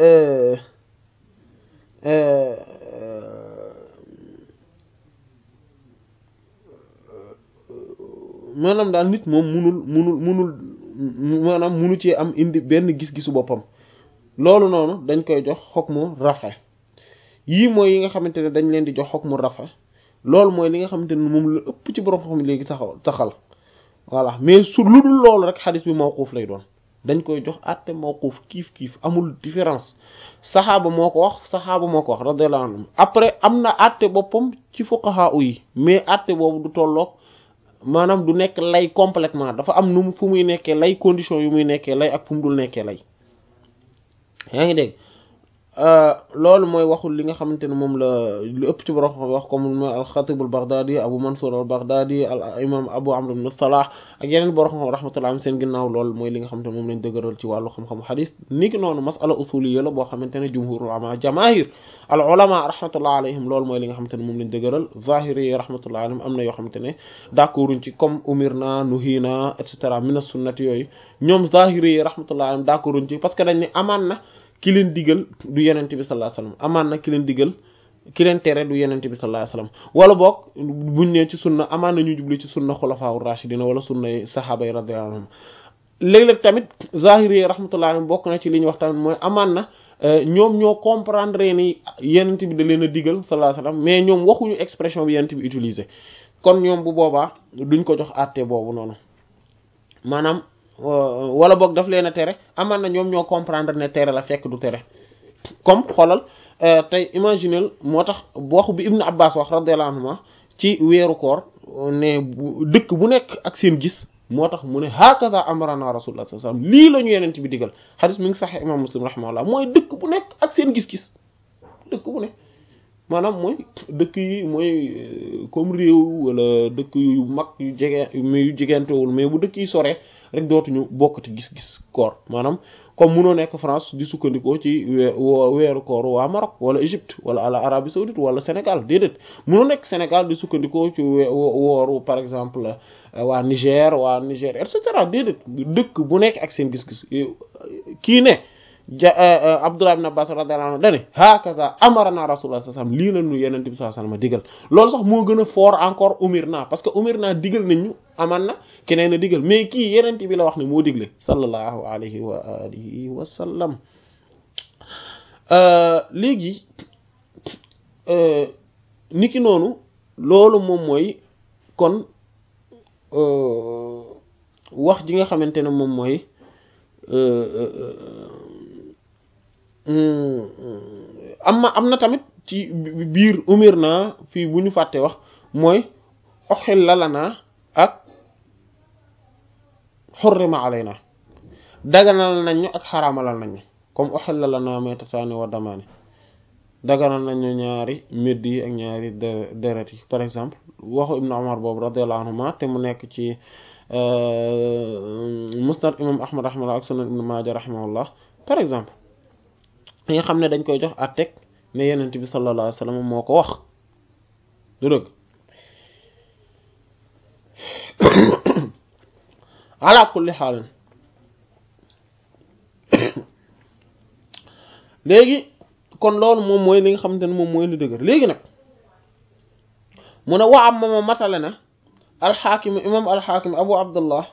maanaam daal nit moom munul munul munul maanaam munu ci am indi benn gis-gisu boppam loolu noonu dañ koy jox hukmu rafa yii mooy yi nga xamante ne dañ leen di jox hukmu rafa loolu mooy li nga xamante ne moom la ëpp ci borom xam léegi taxaw taxal voilà mais su lu dul loolu rek xadis bi mawquuf lay doon dañ koy jox àtte mawquuf kiif kiif amul différence saxaaba moo ko wax saxaaba moo ko wax radiyallahu anhum après am na àtte boppam ci fuqaha yi mais àtte boobu du tolloog maanaam du nekk lay complètement dafa am nu mu fu muy nekkee lay condition yu muy nekkee lay ak fu mu dul nekkee lay yaa ngi dégg loolu mooy waxul li nga xamante ne moom la lu ëpp ci borom wax comme al-Khatib al-Baghdadi Abu Mansur al-Baghdadi al imam Abu Amr ibn Salah ak yeneen borom rahmatullah am seen ginnaaw loolu mooy li nga xamante ne moom lañ dëgëral ci wàllu xam-xamu xadis ni ki noonu masala usuliyya la boo xamante ne jumhurul ulama jamaahir al ulama rahmatullah alayhim loolu mooy li nga xamante ne moom lañ dëgëral zahiri yi rahmatullah alayhim am na yoo xamante ne d'accorduñ ci comme umirna nuhina et cetera min as-sunnati yooyu ñoom zahiri yi rahmatullah alayhim d'accorduñ ci parce que dañ ne amaan na ki leen digal du yenente bi sallallahu alayhi wasallam amaan na ki leen digal ki leen tere du yenente bi sallallahu alayhi wasallam wala boog buñ ne ci sunna amaan na ñu jubli ci sunna xulafaa rashidina wala sunna sahaaba yi radiyallahu anhum léeg-léeg tamit zahiri yi rahmatullahi alayhim bokk na ci li ñu wax tamit mooy amaan na ñoom ñoo comprendre ni yenente bi da leen a digal sallallahu alayhi wasallam mais ñoom waxuñu expression bi yenente bi utiliser kon ñoom bu boobaa duñ ko jox àtte boobu noonu maanaam wala boog daf leen a tere amaan na ñoom ñoo comprendre ne tere la fekk du tere comme xoolal tey imaginel moo tax waxu bi Ibn Abbas wax radiyallahu anhuma ci weeru koor ne bu dëkk bu nekk ak seen gis moo tax mu ne hakaza amarana rasulullah sallallahu alayhi wasallam lii la ñu yeneen bi digal xadis mi ngi sax imam muslim rahimahullah mooy dëkk bu nekk ak seen gis-gis dëkk bu nekk maanaam mooy dëkk yi mooy comme réew wala dëkk yu mag yu jege yu jegentewul mais bu dëkk yi soree rek dootuñu bokkati gis-gis koor maanaam comme munoo nekk France di sukkandikoo ci weeru koor waa Maroc wala Égypte wala ala Arabie saoudite wala Sénégal déedéet munoo nekk Sénégal di sukkandikoo ci wooru par exemple waa Niger waa Niger et cetera déedéet dëkk bu nekk ak seen gis-gis kii ne ja Abdullah ibn Abbas radiyallahu anhu dane hakaza amarana rasulullah sallallahu alayhi wasallam lii la ñu yenente bi sallallahu alayhi wasallam digal loolu sax moo gën a fort encore umir naa parce que umir naa digal nañ ñu aman na keneen a digal mais kii yenente bi la wax ne moo digle sallallahu alayhi wa alihi wa sallam léegi niki noonu loolu moom mooy kon wax ji nga xamante ne moom mooy am na am na tamit ci biir umir naa fii bu ñu fàtte wax mooy oxil la naa ak xurrima alayna daganal nañ ñu ak xaraamalal nañ ñu comme oxil la naa maytataani wa damaani daganal nañ ñu ñaari médd yi ak ñaari deret yi par exemple waxu ibnu umar boobu radiyallahu anhuma te mu nekk ci musnad imam ahmad rahimahullah ak sunan ibnu maaja rahimahullah par exemple li nga xam ne dañ koy jox àtteeg ne yenent bi sallallahu alayhi wasallam moo ko wax du dëgg ala kulli xaalin léegi kon loolu moom mooy li nga xamante ne moom mooy lu dëgër léegi nag mu ne waa am ma matale na alxaakim imam alxaakim abu abdullah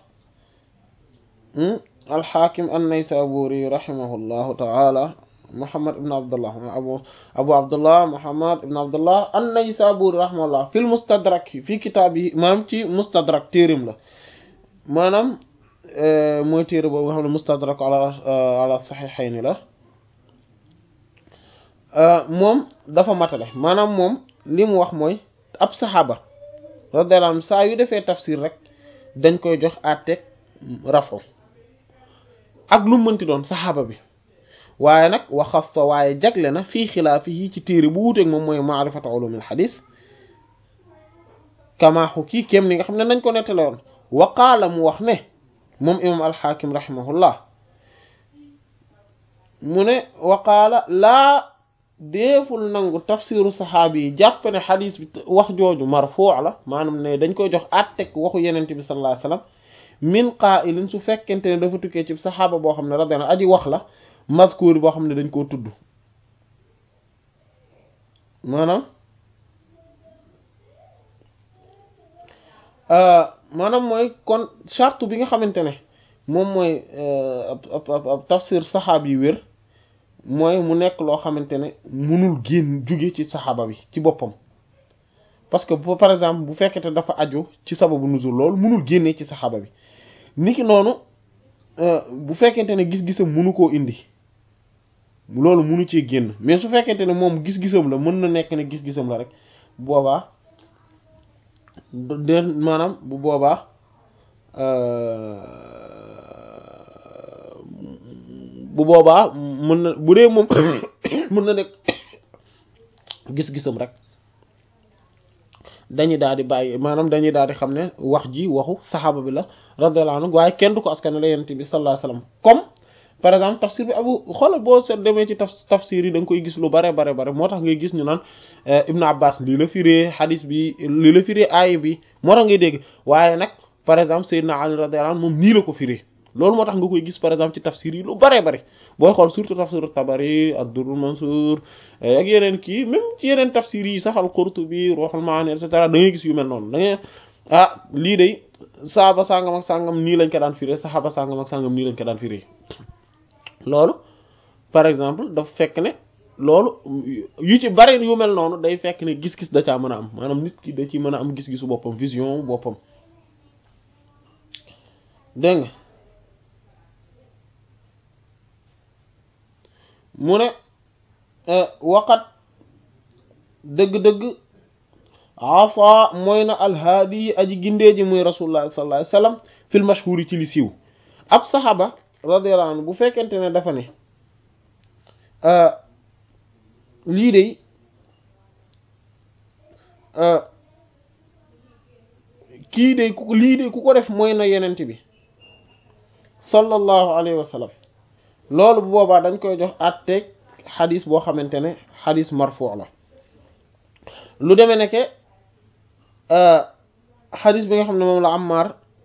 alxaakim an-naysaburi rahimahullahu taala Muhammad ibn Abdullah abu abu Abdullah Muhammad ibn Abdullah an-Naysaburi rahimahullah fil mustadrak fi kitaab yi maanaam ci mustadrak téerim la maanaam mooy téere boobu nga xam ne mustadrak ala ala saxiixayni la moom dafa matale maanaam moom li mu wax mooy ab saxaaba radiyallahu anhu saa yu defee tafsir rek dañ koy jox àtteeg rafo ak lu mënti doon saxaaba bi waaye nag waxasta waaye jagle na fii xilaafi yi ci téere bu wuuteeg moom mooy maarifatu ulumil xadis kamaaxu kii kéem ni nga xam ne nañ ko nettale woon waqaala mu wax ne moom imam alxaakim rahimahullah mu ne waqaala laa deeful nangu tafsiru saxaabi yi jàpp ne xadis bi wax jooju marfuu la maanaam ne dañ koy jox àttek waxu yenente bi sallallahu alayhi wasallam min qaa'ilin su fekkente ne dafa tukkee ci saxaaba boo xam ne radiyallahu aji wax la mazkuur boo xam ne dañ koo tudd maanaam maanaam mooy kon charte bi nga xamante ne moom mooy ab ab tafsir saxaab yi wér mooy mu nekk loo xamante ne munul génn jóge ci saxaaba bi ci boppam parce que bu par exemple bu fekkete dafa aju ci sababu nuzul loolu munul génnee ci saxaaba bi niki noonu bu fekkente ne gis-gisam munu koo indi loolu munu cee génn mais su fekkente ne moom gis-gisam la mën na nekk ne gis-gisam la rek boobaa de maanaam bu boobaa bu boobaa mën na bu dee moom mën na nekk gis-gisam rek dañuy daal di bàyyi maanaam dañuy daal di xam ne wax ji waxu saxaaba bi la radiyallahu anhu waaye kenn du ko askan la yonent bi sallallahu alayhi wasallam comme par exemple tafsir bi abu xoolal boo seet demee ci taf tafsir yi da nga koy gis lu bare bare bare moo tax ngay gis ñu naan Ibn Abbas lii la firee hadis bi lii la firee aay bi moo tax ngay dégg waaye nag par exemple Seydina Ali radiyallahu anhu moom nii la ko firee loolu moo tax nga koy gis par exemple ci tafsir yi lu bare bare booy xool surtout tafsir Tabari ad-Durr Mansur ak yeneen kii même ci yeneen tafsir yi sax al-Qurtubi Ruhul Maani et cetera da ngay gis yu mel noonu da ngay ah lii day saaba sangam ak sangam nii lañ ko daan firee saxaaba sangam ak sangam nii lañ ko daan firee loolu par exemple dafa fekk ne loolu yu ci bari yu mel noonu day fekk ne gis-gis da caa mën a am maanaam nit ki da ci mën a am gis-gisu boppam vision boppam dégg nga mu ne waqat dëgg-dëgg asa mooy na alhaadi yi aji gindee ji muy rasulullah sallallahu alayhi wasallam fil mashhuri ci li siiw ab saxaba radiyallahu anhu bu fekkente ne dafa ne lii de kii de ku lii de ku ko def mooy na yenent bi sallallahu alayhi wa sallam loolu bu boobaa dañ koy jox àtteeg xadis boo xamante ne xadis marfu la lu demee nekke xadis bi nga xam ne moom la Ammar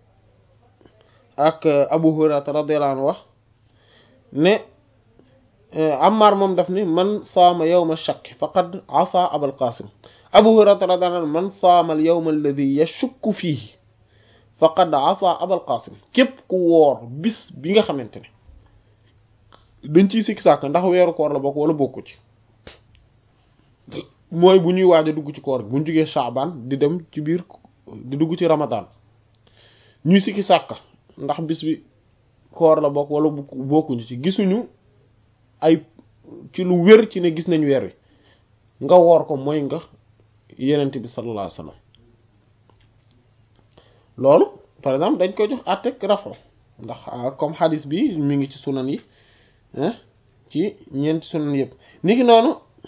ak Abu Hurairata radiyallahu anhu wax ne Ammar moom daf ni man saama yawma shakk faqad asa Abul Qasim Abu Hurairata radiyallahu anhu man saama al yawma alladhi yashukku fihi faqad asa Abul Qasim képp ku woor bis bi nga xamante ne dañ ciy sikki sàkk ndax weeru koor la bokk wala bokku ci mooy bu ñuy waaj a dugg ci koor bu ñu jógee Shaaban di dem ci biir di dugg ci Ramadan ñuy sikki sàkk ndax bis bi koor la bokk wala bokkuñu ci gisuñu ay ci lu wér ci ne gis nañ weer wi nga woor ko mooy nga yenent bi sallallahu alayhi wasallam loolu par exemple dañ koy jox àttek rafo ndax comme hadis bi mi ngi ci sunan yi ci ñeenti sunan yëpp niki noonu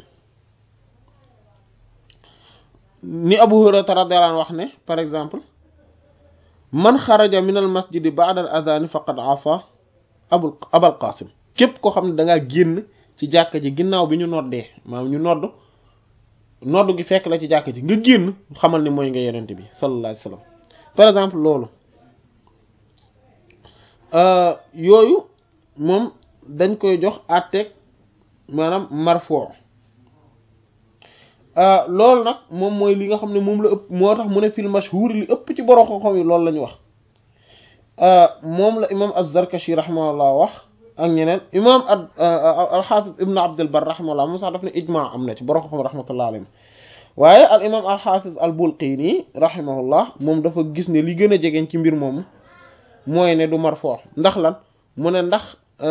ni Abu Hurayra radiyallahu anhu wax ne par exemple man xaraja min al masjidi ba'da al adhan faqad asa abul abal qasim képp koo xam ne da ngaa génn ci jàkka ji ginnaaw bi ñu noddee maanaam ñu nodd nodd gi fekk la ci jàkka ji nga génn xamal ni mooy nga yenente bi sallallahu alayhi wasallam par exemple loolu yooyu moom dañ koy jox àtteeg maanaam marfo loolu nag moom mooy li nga xam ne moom la ëpp moo tax mu ne fil mashhur li ëpp ci borom xam-xam yi loolu la ñu wax moom la imam az-Zarkashi rahimahullah wax ak ñeneen imam al-Hafiz ibn Abd al-Barr rahimahullah moom sax daf ne ijma am na ci borom xam-xam rahmatullah alayhi waaye al imam al-Hafiz al-Bulqini rahimahullah moom dafa gis ne li gën a jegeñ ci mbir moomu mooy ne du marfoo ndax lan mu ne ndax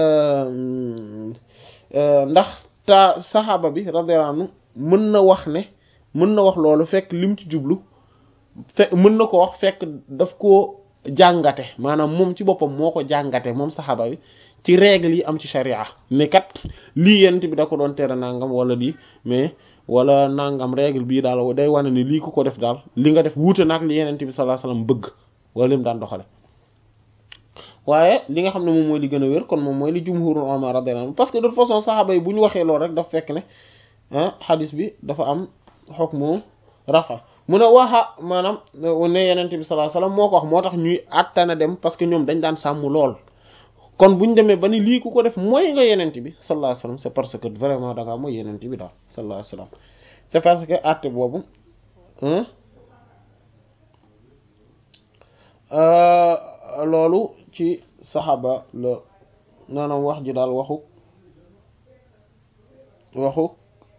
ndax ta saxaaba bi radiyallahu anhu mën na wax ne mën na wax loolu fekk lim ci jublu fe mën na ko wax fekk daf koo jàngate maanaam moom ci boppam moo ko jàngate moom saxaaba bi ci règle yi am ci sharia ne kat lii yent bi da ko doon tere nangam wala lii mais wala nangam règle bii daal day wane ni lii ku ko def daal li nga def wuute nag li yenent bi sallallahu alayhi wasallam bëgg wala lim daan doxale waaye li nga xam ne moom mooy li gën a wér kon moom mooy li jumhurul ulama radiyallahu anhu parce que de toute façon saxaaba yi bu ñu waxee loolu rek daf fekk ne ah xadis bi dafa am hukmu rafa mu ne waxa maanaam ne yenent bi sallallahu alayhi wasallam moo ko wax moo tax ñuy àttana dem parce que ñoom dañ daan sàmm lool kon bu ñu demee ba ni lii ku ko def mooy nga yenent bi sallallahu alayhi wasallam c'est parce que vraiment da ngaa mooy yenent bi daal sallallahu alayhi wasallam c'est parce que àtte boobu loolu ci saxaaba la maanaam wax ji daal waxu waxu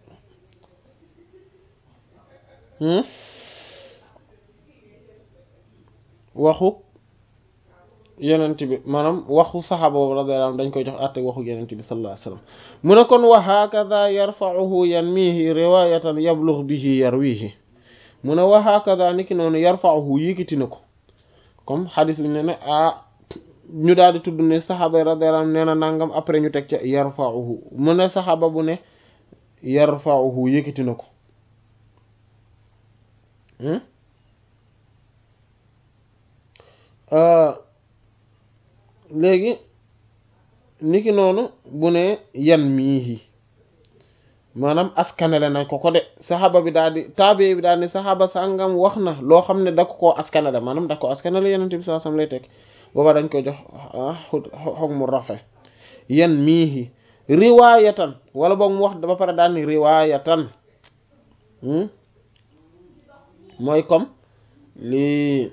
waxu yenent bi maanaam waxu saxaaba boobu radiyallahu anhu dañ koy jox àtte waxu yenent bi sallallahu alayhi wasallam mu ne kon wa hakadha yarfa'uhu yanmihi riwayatan yablugh bihi yarwihi mu ne wa hakadha niki noonu yarfa'uhu yëkkati na ko comme xadis bi ne ne ah ñu daal di tudd ne saxaaba radiyallahu anhu nee na nangam après ñu teg ca yarfa'uhu mu ne saxaaba bu ne yarfa'uhu yëkkati na ko léegi niki noonu bu ne yan miihi maanaam askanale nañ ko ko de saxaaba bi daal di taabe bi daal di saxaaba sàngam wax na loo xam ne da ko koo askanale maanaam da ko askanale yeneen bi sallallahu alayhi wasallam lay teg booba dañ koy jox xog mu rafe yan miihi riwaayatan wala boog mu wax ba pare daal ni riwaayatan mooy comme lii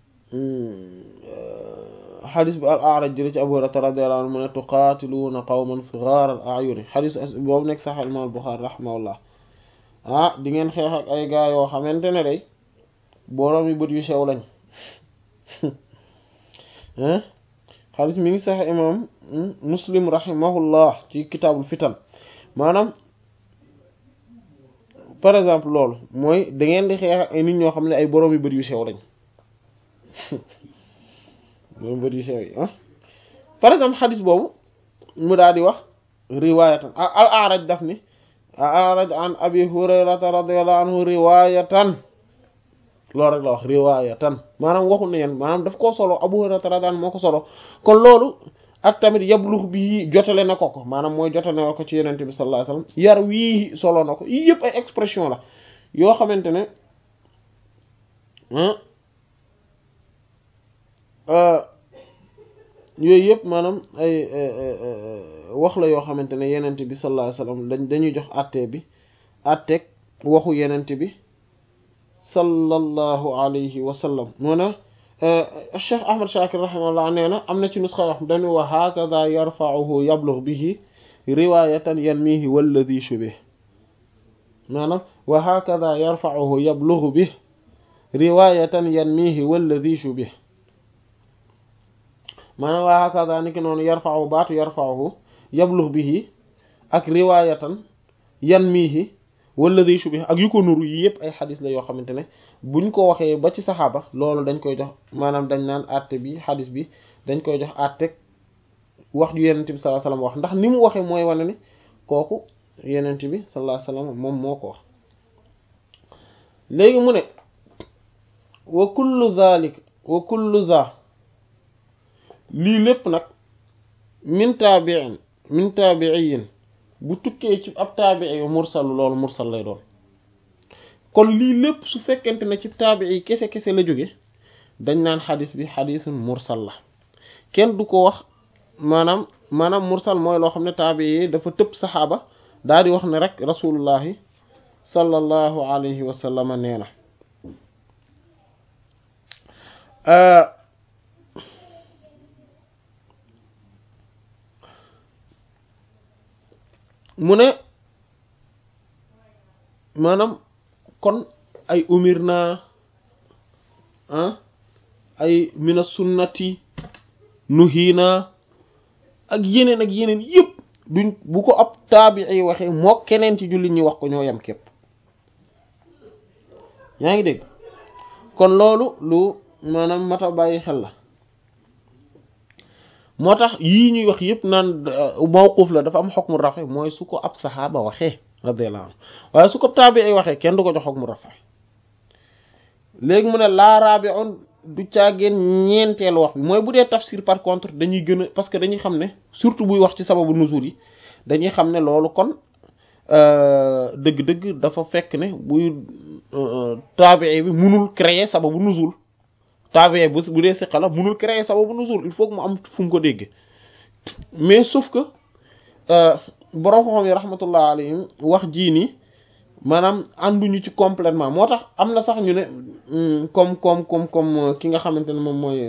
xadis bi al A'raj jële ci Abu Hurayra radiyallahu anhu mu ne tuqaatiluuna qawman sigaar al a'yuni xadis boobu nekk sax imam Buxaari rahimahullah ah di ngeen xeex ak ay gaa yoo xamante ne day boroom yi bët yu sew lañ xadis mi ngi sax imam Muslim rahimahullah ci kitaabul fitan maanaam par exemple loolu mooy da ngeen di xeex ak ay nit ñoo xam ne ay boroom yi bët yu sew lañ moom bët yu sew yi ah par exemple xadis boobu mu daal di wax riwaayatan al A'raj daf ni al A'raj an abi hurayrata radiyallahu anhu riwaayatan loolu rek la wax riwaayatan maanaam waxul ne yeen maanaam daf koo solo abu hurayrata radiyallahu anhu moo ko solo kon loolu ak tamit yablux bi jotale na ko ko maanaam mooy jotale na ko ci yenente bi sallallahu alayhi wasallam yar wii solo na ko yii yëpp ay expression la yoo xamante ne yooyu yëpp maanaam ay wax la yoo xamante ne yenent bi sallallahu alayhi wasallam dañ dañuy jox àtte bi àtteeg waxu yenent bi sallallahu alayhi wa sallam moo na Cheikh Ahmad Shakir rahimahullah nee na am na ci nusxa wax dañu wa hakadha yarfa'uhu yablugh bihi riwayatan yanmihi walladhi shubih maanaam wa hakadha yarfa'uhu yablugh bihi riwayatan yanmihi walladhi shubih maanaam waa hakaza ni ki noonu yarfa'u baatu yarfa'uhu yablugh bihi ak riwaayatan yanmihi walladhi shubih ak yu ko nuru yi yëpp ay xadis la yoo xamante ne buñ ko waxee ba ci saxaaba loolu dañ koy jox maanaam dañ naan àtte bi xadis bi dañ koy jox àtte wax ju yenent bi sallallahu alayhi wasallam wax ndax ni mu waxee mooy wane ne kooku yenent bi sallallahu alayhi wasallam moom moo ko wax léegi mu ne wa kullu zalik wa kullu za lii lépp nag min taabiin min taabiiyin bu tukkee ci ab taabii mursal loolu mursal lay doon kon lii lépp su fekkente ne ci taabii kese kese la jóge dañ naan xadis bi xadisun mursal la kenn du ko wax maanaam maanaam mursal mooy loo xam ne taabii dafa tëb saxaaba daal di wax ne rek rasulullahi sallallahu alayhi wa sallam nee na mu ne maanaam kon ay umir naa ah ay mina sunnati nuhiina ak yeneen ak yeneen yëpp duñ bu ko ab taabii waxee moo keneen ci jullit ñi wax ko ñoo yem képp yaa ngi dégg kon loolu lu maanaam mata bàyyi xel la moo tax yii ñuy wax yëpp naan mawquf la dafa am xukmu rafe mooy su ko ab saxaaba waxee radiyallahu anhu waaye su ko taabii waxee kenn du ko jox xukmu rafe léegi mu ne laa raabi'un du caageen ñeenteelu wax bi mooy bu dee tafsir par contre dañuy gën a parce que dañuy xam ne surtout buy wax ci sababu nuzul yi dañuy xam ne loolu kon dëgg-dëgg dafa fekk ne buy taabii bi munul créer sababu nuzul taabii bu bu dee siqa la munul créer sababu nuzul il faut que mu am fu mu ko dégg mais sauf que borom xam yi rahmatullah alayhim wax jii nii maanaam ànduñu ci complètement moo tax am na sax ñu ne comme comme comme comme ki nga xamante ne moom mooy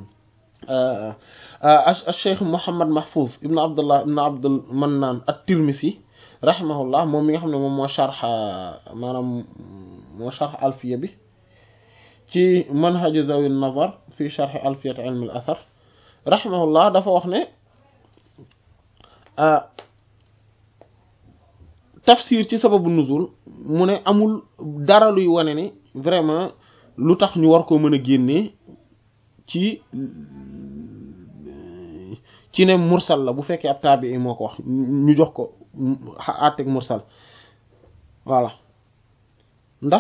Cheikh Mouhammad Mahfouz ibn Abdullah ibn Abdul Mannan at-Tirmisi rahimahullah moom mi nga xam ne moom moo sharx maanaam moo sharx alfiya bi ci manhaj zawi nazar fi sharx alfiyat ilm al athar rahimahullah dafa wax ne tafsir ci sababu nuzul mu ne amul dara luy wane ni vraiment lu tax ñu war koo mën a génnee ci ci ne mursal la bu fekkee ab taabii moo ko wax ñu jox ko àtteeg mursal voilà ndax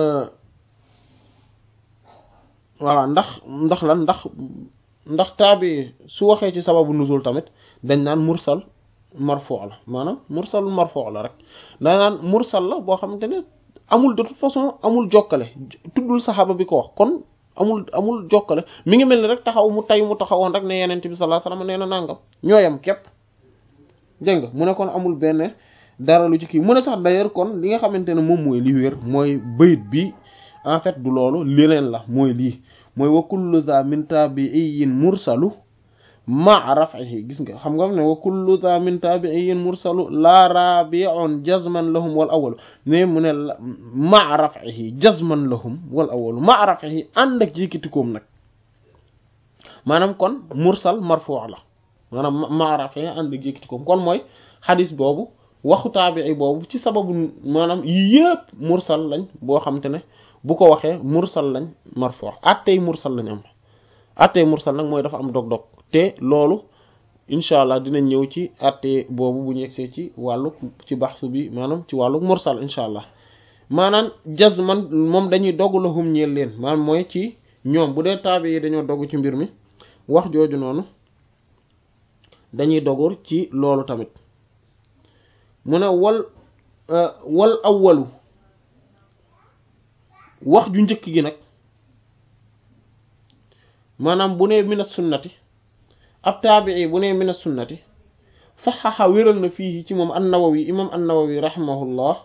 voilà ndax ndax lan ndax ndax taabii su waxee ci sababu nuzul tamit dañ naan mursal marfo la maanaam mursal marfo la rek dañ naan mursal la boo xamante ne amul de toute façon amul jokkale tuddul saxaaba bi ko wax kon amul amul jokkale mi ngi mel ni rek taxaw mu tay mu taxawoon rek ne yenent bi sallallahu alayhi wasallam nee na nangam ñooyam képp dégg nga mu ne kon amul benn dara lu ci kii mu ne sax d'ailleurs kon li nga xamante ne moom mooy li wér mooy bayit bi en fait du loolu leneen la mooy lii mooy wa kullu za min tabi'iyyin mursalu ma raf'ihi gis nga xam nga ne wa kullu za min tabi'iyyin mursalu la rabi'un jazman lahum wal awwalu ne mu ne ma raf'ihi jazman lahum wal awwalu ma raf'ihi ànd ak yëkkatikoom nag maanaam kon mursal marfu' la maanaam ma raf'ihi ànd ak yëkkatikoom kon mooy xadis boobu waxu taabi'i boobu ci sababu maanaam yëpp mursal lañ boo xam te ne bu ko waxee mursal lañ marfu' attey mursal lañ am attey mursal nag mooy dafa am dog-dog te loolu incha allah dinañ ñëw ci atte boobu bu ñu yegsee ci wàllu ci baxsu bi maanaam ci wàllu mursal incha allah maanaam jazman moom dañuy dogg lahum ñeel leen maanaam mooy ci ñoom bu dee taabi yi dañoo dogg ci mbir mi wax jooju noonu dañuy dogur ci loolu tamit mu ne wal wal awwalu wax ju njëkk gi nag maanaam bu nee mina sunnati ab taabii bu nee mina sunnati saxaxa wéral na fii ci moom an-Nawawi imam an-Nawawi rahimahullah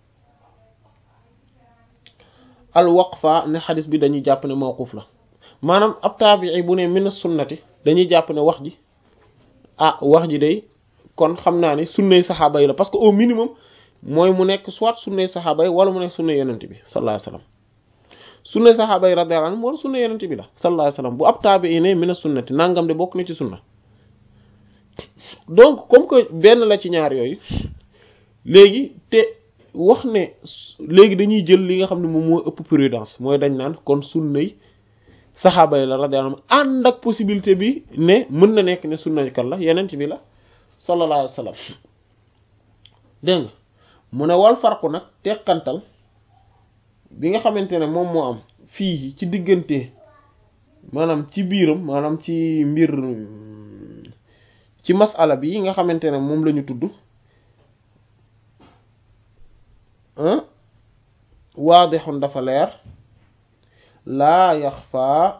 al waqfa ne xadis bi dañuy jàpp ne mawquf la maanaam ab taabii bu nee mina sunnati dañuy jàpp ne wax ji ah wax ji day kon xam naa ni sunnay saxaaba yi la parce que au minimum mooy mu nekk soit sunnay saxaaba yi wala mu nekk sunnay yenent bi sallallahu alayhi wasallam sunnay saxaaba yi radiyallahu anhum wala sunna yenent bi la sallallahu alayhi wasallam bu ab taabii ne mina sunnati nangam de bokk na ci sunna donc comme que benn la ci ñaar yooyu léegi te wax ne léegi dañuy jël li nga xam ne moom moo ëpp prudence mooy dañ naan kon sunnay saxaaba yi la radiyallahu anhum ànd ak possibilité bi ne mën na nekk ne sunna kan la yenent bi la sallallahu alayhi wasallam dégg nga mu ne wal farqu nag teqantal bi nga xamante ne moom moo am fii ci diggante maanaam ci biiram maanaam ci mbir ci masala bi nga xamante ne moom la ñu tudd waadixun dafa leer laa yaxfaa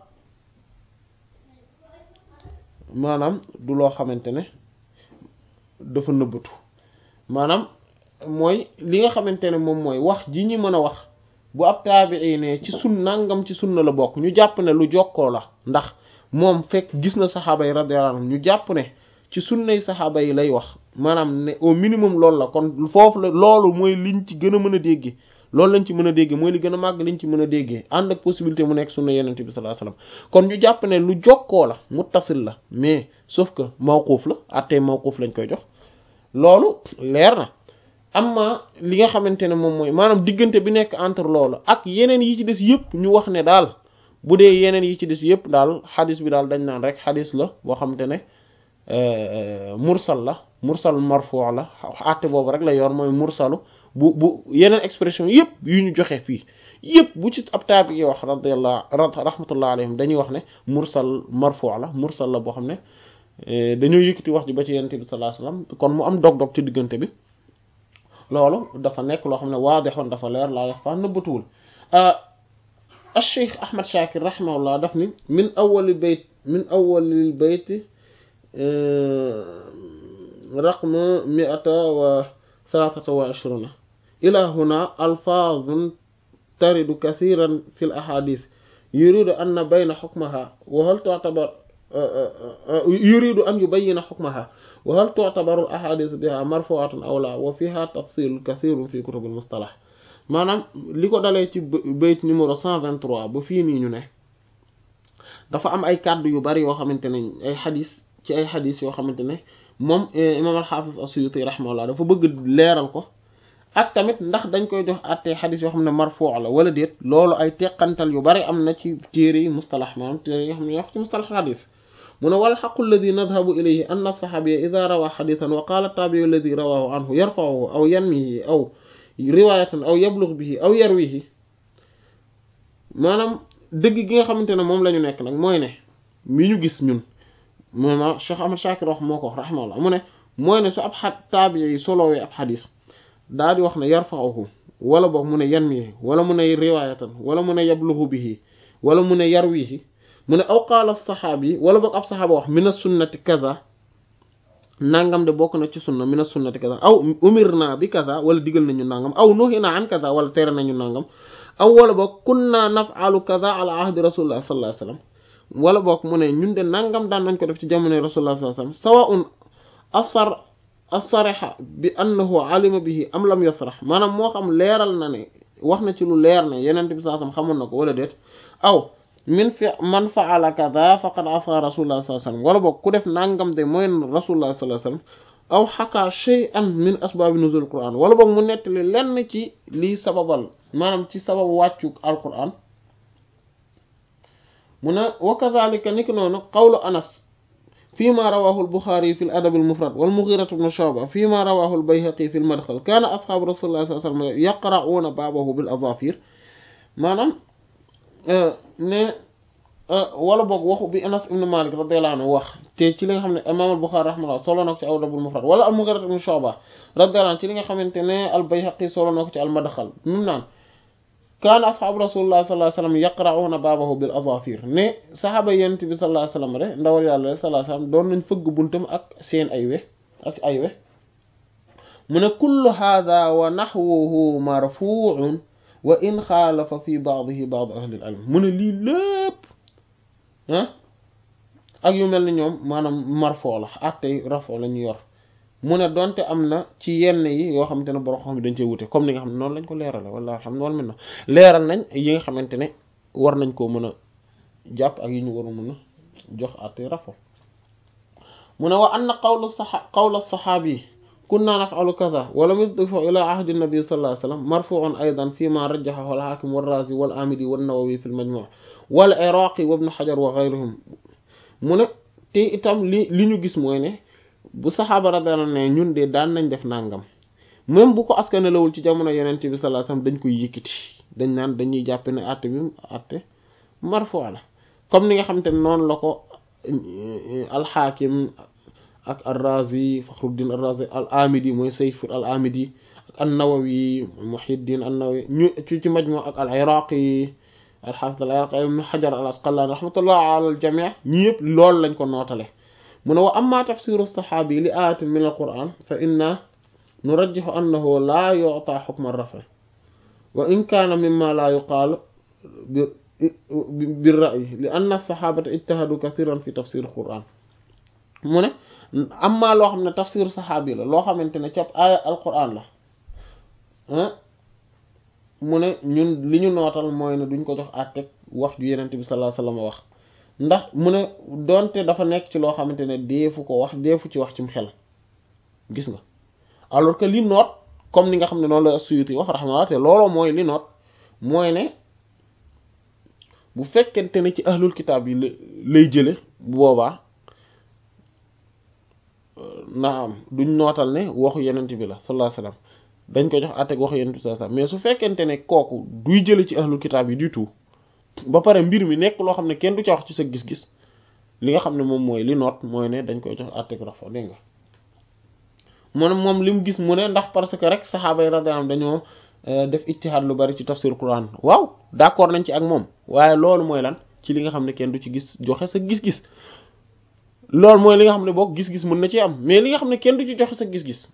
maanaam du loo xamante ne dafa nëbbatu maanaam mooy li nga xamante ne moom mooy wax ji ñu mën a wax bu ab taabii ne ci sun nangam ci sunna la bokk ñu jàpp ne lu jokkoo la ndax moom fekk gis na saxaaba yi radiyallahu anhum ñu jàpp ne ci sunnay saxaaba yi lay wax maanaam ne au minimum loolu la kon foofu la loolu mooy liñ ci gën a mën a déggee loolu lañ ci mën a déggee mooy li gën a màgg liñ ci mën a déggee ànd ak possibilité mu nekk sunna yenente bi sallallahu alayhi wasallam kon ñu jàpp ne lu jokkoo la muttasil la mais sauf que mawquuf la attee mawquuf lañ koy jox loolu leer na amma li nga xamante ne moom mooy maanaam diggante bi nekk entre loolu ak yeneen yi ci des yëpp ñu wax ne daal bu dee yeneen yi ci des yëpp daal xadis bi daal dañ naan rek xadis la boo xamante ne mursal la mursal marfu la àtte boobu rek la yor mooy mursalu bu bu yeneen expression yëpp yu ñu joxe fii yëpp bu ci ab taabi yi wax radiyallahu rahmatullah alayhim dañuy wax ne mursal marfu la mursal la boo xam ne dañoo yëkkati wax ji ba ci yonent bi sallallahu alayhi wasallam kon mu am dog-dog ci diggante bi loolu dafa nekk loo xam ne waadixoon dafa leer laa yax faa nëbbatuwul acheikh ahmad shakir rahimahullah daf ni min awali bayt min awalil bayt raqma miata wa thalathata wa ishruna ila huna alfaazun taridu kathiran fi l ahadith yuridu anna bayna xukmaha wa hal tu'tabar yuridu an yubayyina xukmaha wa hal tu'tabaru al ahadith biha marfu'atan aw la wa fiha tafsil kathirun fi kutub al mustalah maanaam li ko dalee ci bayt numéro 123 ba fii nii ñu ne dafa am ay kàddu yu bari yoo xamante ne ay xadis ci ay xadis yoo xamante ne moom imam al-Hafiz as-Suyuti rahimahullah dafa bëgg leeral ko ak tamit ndax dañ koy jox àttee xadis yoo xam ne marfu la wala déet loolu ay teqantal yu bari am na ci téere yi mustalah maanaam téere yi nga xam ne wax ci mustalah xadis mu ne wal xaqu alladi nadhabu ilayhi anna saxaabiya ida rawa xadisan wa qaala taabiyu alladi rawahu anhu yarfa'uhu aw yanmihi aw riwaayatan aw yablugh bihi aw yarwihi maanaam dëgg gi nga xamante ne moom la ñu nekk nag mooy ne mi ñu gis ñun moom Cheikh Ahmad Shakir wax moo ko wax rahimahullah mu ne mooy ne su ab xa taabiya yi solowee ab xadis daa di wax ne yarfa'uhu wala boog mu ne yanmihi wala mu ne riwaayatan wala mu ne yablughu bihi wala mu ne yarwihi mu ne aw qaala saxaabi wala boog ab saxaaba wax mina sunnati kaza nangam de bokk na ci sunna mina sunnati kaza aw umirna bi kaza wala digal nañu nangam aw nuhina an kaza wala tere nañu nangam aw wala boog kunna naf'alu kaza ala ahdi rasulillah sallallahu alayhi wasallam wala boog mu ne ñun de nangam daan nañ ko def ci jamono rasulullah sallallahu alayhi wasallam sawa'un asar asariha bi annahu alima bihi am lam yasrah maanaam moo xam leeral na ne wax na ci lu leer ne yeneen bi sallallahu alayhi wasallam xamoon na ko wala déet aw min fi man faala kaza faqad asa rasulullah sallallahu alayhi wasallam wala boog ku def nangam de mooy rasulullah sallallahu alayhi wasallam aw xakaa shay'an min asbaabi nuzul quran wala boog mu nettali lenn ci lii sababal maanaam ci sababu wàccu alquran mu ne wa kadhalika niki noonu qawlu anas fi ma rawahu al-bukhari fi al-adab al-mufrad wal mughira ibn shu'ba fi ma rawahu al-bayhaqi fi al-madkhal kana ashabu rasulullah sallallahu alayhi wasallam yaqra'una babahu bil azafir maanaam ne wala boog waxu bi Anas ibn Malik radiyallahu anhu wax te ci li nga xam ne imam al-Bukhari rahimahullah solo na ko ci Adabul Mufrad wala al-Mughira ibn Shu'ba radiyallahu anhu ci li nga xamante ne al-Bayhaqi solo na ko ci al-Madkhal mim naan kaana ashaabu rasulullah sallallahu alayhi wasallam yaqra'una baabahu bil azafir ne saxaaba yent bi sallallahu alayhi wasallam rek ndawal yàlla sallallahu alayhi wasallam doon nañ fëgg buntam ak seen ay we ak ay we mu ne kullu hadha wa nahwuhu marfu'un wa in xaalafa fi baadihi baad ahli al ilm mu ne lii lépp ah ak yu mel ni ñoom maanaam marfoo la attey rafoo la ñu yor mu ne donte am na ci yenn yi yoo xamante ne borom xam dañ cee wute comme ni nga xam ne noonu lañ ko leerale wala xam ne wala mel na leeral nañ yi nga xamante ne war nañ koo mën a jàpp ak yi ñu war a mën a jox attey rafoo mu ne wa anna qawlu saxa qawla saxaabi kunna naf'alu kaza wa lam yudhifu ila ahdi nabi sallallahu alayhi wasallam marfu'un aydan fima rajjahahu al-hakim wal-razi wal-amidi wan-nawawi fi al-majmu' wal-iraqi wa ibn hajar wa ghayrihim mu ne te itam li li ñu gis mooy ne bu saxaaba radiyallahu anhu ne ñun de daan nañ def nangam même bu ko askanalawul ci jamono yonent bi sallallahu alayhi wasallam dañ koy yëkkati dañ naan dañuy jàpp ne àtte bi àtte marfu' la comme ni nga xamante ne noonu la ko al-hakim ak al-Razi Fakhruddin al-Razi al-Amidi mooy Sayf al-Amidi ak an-Nawawi Muhyiddin an-Nawawi ñu ci ci Majmu' ak al-Iraqi al-Hafiz al-Iraqi ibn Hajar al-Asqalani rahmatullah ala al-jami' ñi yëpp loolu lañ ko nootale mu ne wa amma tafsiru as-sahabi li ayatin min al-Qur'an fa inna nurajjihu annahu la yu'ta hukm ar-raf' wa in kana mimma la yuqal bir-ra'yi li anna as-sahabata ijtahadu kathiran fi tafsir al-Qur'an mu ne amma loo xam ne tafsir saxaabi la loo xamante ne cap aaya alquran la mu ne ñun li ñu nootal mooy ne duñ ko jox àtteeg wax ju yenente bi sallallahu alayhi wasallam wax ndax mu ne donte dafa nekk ci loo xamante ne deefu ko wax deefu ci wax cim xel gis nga alors que li noot comme ni nga xam ne noonu la Suyuti wax rahmatullah te looloo mooy li noot mooy ne bu fekkente ne ci ahlul kitaab yi lay jële bu boobaa naam duñ nootal ne waxu yenent bi la sallallahu alayhi wasallam dañ ko jox àtteeg waxu yenent bi sallallahu alayhi wasallam mais su fekkente ne kooku duy jële ci ahlul kitaab yi du tout ba pare mbir mi nekk loo xam ne kenn du ca wax ci sa gis-gis li nga xam ne moom mooy li noot mooy ne dañ koy jox àtteeg rafa dégg nga mu ne moom li mu gis mu ne ndax parce que rek saxaaba yi radiyallahu anhum dañoo def ijtihaad lu bari ci tafsir Quran waaw d'accord nañ ci ak moom waaye loolu mooy lan ci li nga xam ne kenn du ci gis joxe sa gis-gis loolu mooy li nga xam ne boog gis-gis mën na ci am mais li nga xam ne kenn du ci joxe sa gis-gis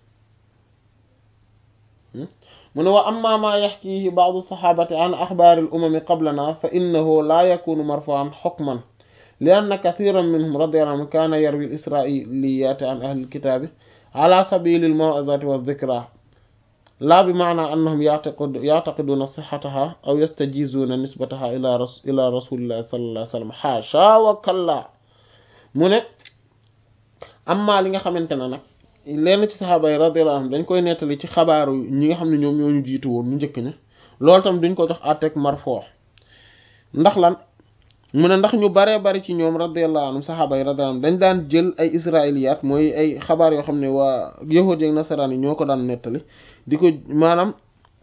mu ne wa amma ma yaxkihi ba'du saxaabati an axbaari al umami qablana fa innahu laa yakunu marfu'an hukman li anna kathiran minhum radiyallahu anhum kaana yarwi al israiliyaati an ahli al kitaabi ala sabili al maw'izati wa dhikra laa bi maana annahum ya'taqiduuna sihhataha aw yastajizuuna nisbataha ila ras ila rasulillahi sallallahu alayhi wa sallam haasha wa kalla mu ne amma li nga xamante ne nag lenn ci saxaaba yi radiyallahu anhum dañ koy nettali ci xabaaru ñi nga xam ne ñoom ñoo ñu jiitu woon ñu njëkk ña loolu tam duñ ko jox àtteeg marfoo ndax lan mu ne ndax ñu baree bari ci ñoom radiyallahu anhum saxaaba yi radiyallahu anhum dañ daan jël ay israiliyaat mooy ay xabaar yoo xam ne waa yahuud ak nasaraan yi ñoo ko daan nettali di ko maanaam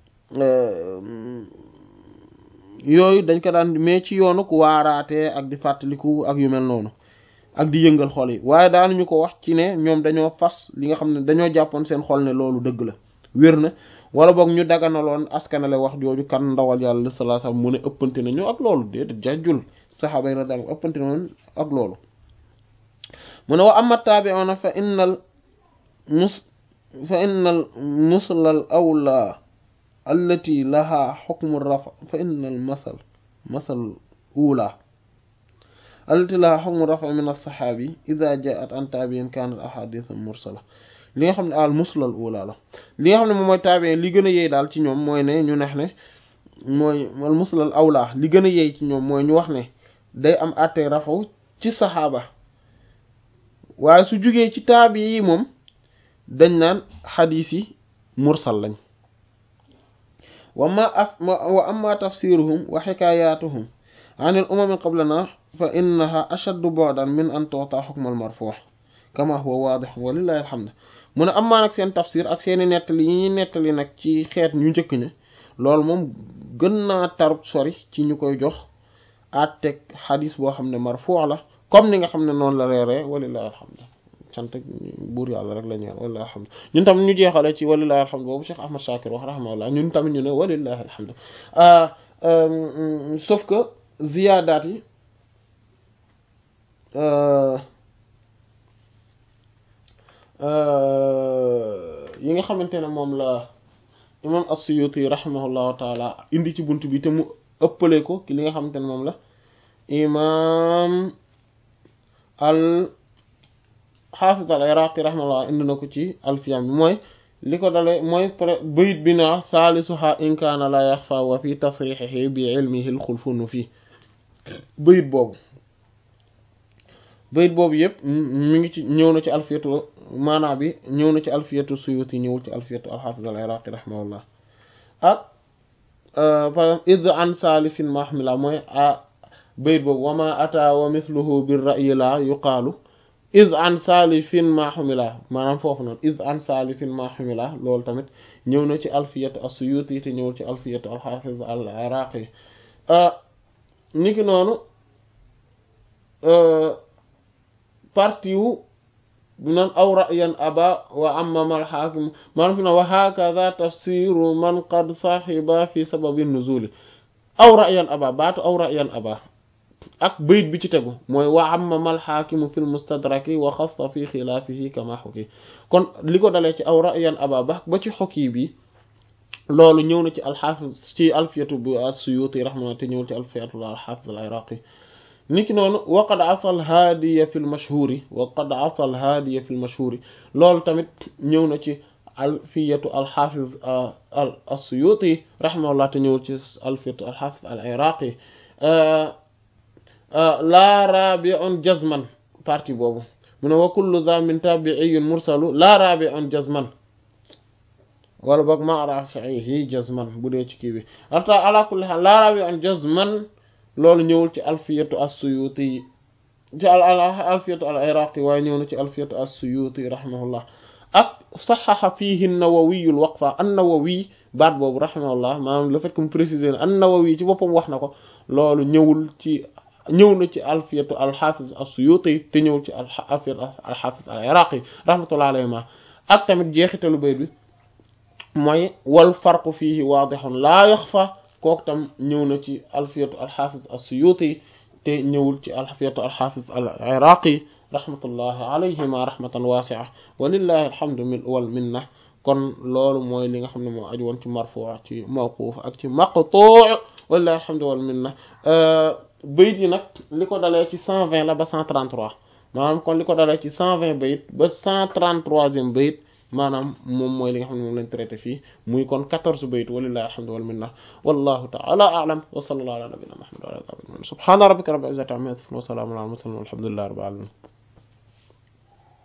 yooyu dañ ko daan mais ci yoonu ku waaraatee ak di fàttaliku ak yu mel noonu ak di yëngal xol yi waaye daanuñu ko wax ci ne ñoom dañoo fas li nga xam ne dañoo jàppoon seen xol ne loolu dëgg la wér na wala boog ñu daganaloon askanale wax jooju kan ndawal yàlla sallallahu alayhi wasallam mu ne ëppante nañu ak loolu déedéet jajjul saxaaba yi radiyallahu ëppante nañu ak loolu mu ne wa amma taabi'una fa innal mus fa innal muslal awla allati laha hukmu rafa fa innal masal masal ula allati laha hukmu rafa min as-sahabi idha ja'at an tabi'in kanat ahadith mursala li nga xam ne al muslal ula la li nga xam ne moom mooy tabi'in li gën a yeey daal ci ñoom mooy ne ñu neex ne mooy al muslal awla li gën a yeey ci ñoom mooy ñu wax ne day am àtte rafaw ci saxaaba waaye su jugee ci taabi yi moom dañ naan xadiis yi mursal lañ wa ma af wa amma tafsiruhum wa xikaayatuhum an al umami qablana fa innaha ashaddu bu'dan min an tu'ta hukm al marfu' kama huwa waadih wa lillahi alhamd mu ne amma nag seen tafsir ak seeni nettali yi ñuy nettali nag ci xeet ñu njëkk ña loolu moom gën naa tarut sori ci ñu koy jox àtteeg xadis boo xam ne marfu' la comme ni nga xam ne noonu la reeree walillahi alhamdu sant buur yàlla rek la ñu walillahi alhamdu ñun tamit ñu jeexale ci walillahi alhamdu boobu Cheikh Ahmad Shakir wax rahimahullah ñun tamit ñu ne walillahi alhamdu sauf que ziyaadaat yi yi nga xamante ne moom la imam as-Suyuti rahimahullahu taala indi ci bunt bi te mu ëppale ko ki li nga xamante ne moom la imam al xaafis al iraqi rahimahullah indi na ko ci alfiyam bi mooy li ko dale mooy bayit bi naa saalisuha in kaana la yaxfa wa fi tasrixihi bi ilmihi l xulfunu fii bayit boobu bayit boobu yëpp mi ngi ci ñëw na ci alfiyatu maanaa bi ñëw na ci alfiyatu suyuti ñëwul ci alfiyatu alxaafis al iraqi rahimahullah ak par exemple id an salifin mahmila mooy a bayit boobu wama ata wa mithluhu bir ra'yi la yuqaalu id an salifin mahmila maanaam foofu noonu id an salifin mahmila loolu tamit ñëw na ci alfiyatu as-suyuti te ñëwul ci alfiyatu alxaafis al iraqi niki noonu parti wu bu naan aw ra'yan aba wa amma al hakim maanaam fi na wa hakadha tafsiru man qad sahiba fi sababi nuzuli aw ra'yan aba baatu aw ra'yan aba ak bayit bi ci tegu mooy wa amma al hakim fi al mustadraki wa xassa fi xilaafihi kama xuki kon li ko dalee ci aw ra'yan aba ba ba ci xokki bi loolu ñëw na ci alxaafis ci alfiyatu bu as-suyuti rahma te ñëwul ci alfiyatu al-hafiz al-iraqi niki noonu waqad asal haadiya fi lmashhuri waqad asal haadiya fi lmashhuri loolu tamit ñëw na ci alfiyatu alxafiz al assuyuti rahimahullah te ñëw ci alfiyatu alxafiz al iraqi laa rabi'un jazman partie boobu mu ne wa kullu za min tabi'iyyin mursalu laa rabi'un jazman wala boog ma rafi'ihi jazman bu dee ci kii bi ata ala kulli haal laa rabi'un jazman loolu ñëwul ci alfiyatu as-suyuti ci al alfiyatu al iraqi waaye ñëw na ci alfiyatu as-suyuti rahimahullah ak saxaxa fiihi an-nawawi al-waqfa an-nawawi baat boobu rahimahullah maanaam le fait que mu préciser ne an-nawawi ci boppam wax na ko loolu ñëwul ci ñëw na ci alfiyatu al-hafiz as-suyuti te ñëwul ci alfiyatu al-hafiz al-iraqi rahmatullah alayhima ak tamit jeexitalu bayt bi mooy wal farqu fiihi waadihun laa yaxfa kooku tam ñëw na ci alfiyatu al-hafiz as-suyuti te ñëwul ci alfiyatu al-hafiz al-iraqi rahmatullahi alayhima rahmatan wasi'a walillahi alhamdu wal minna kon loolu mooy li nga xam ne moo aju woon ci marfu ci mawquf ak ci maqtu' walillahi alhamdu wal minna bayit yi nag li ko dalee ci 120 la ba 133 maanaam kon li ko dalee ci 120 bayit ba 133e bayit maanaam moom mooy li nga xam ne moom lañ traité fii muy kon 14 bayit walillahi alhamdu wal minna wallahu ta'ala a'lam wa sallallahu ala nabiyyina muhammad wa ala alihi subhana rabbika rabbil izzati amma yasifun wa salamun ala al mursalin walhamdulillahi rabbil alamin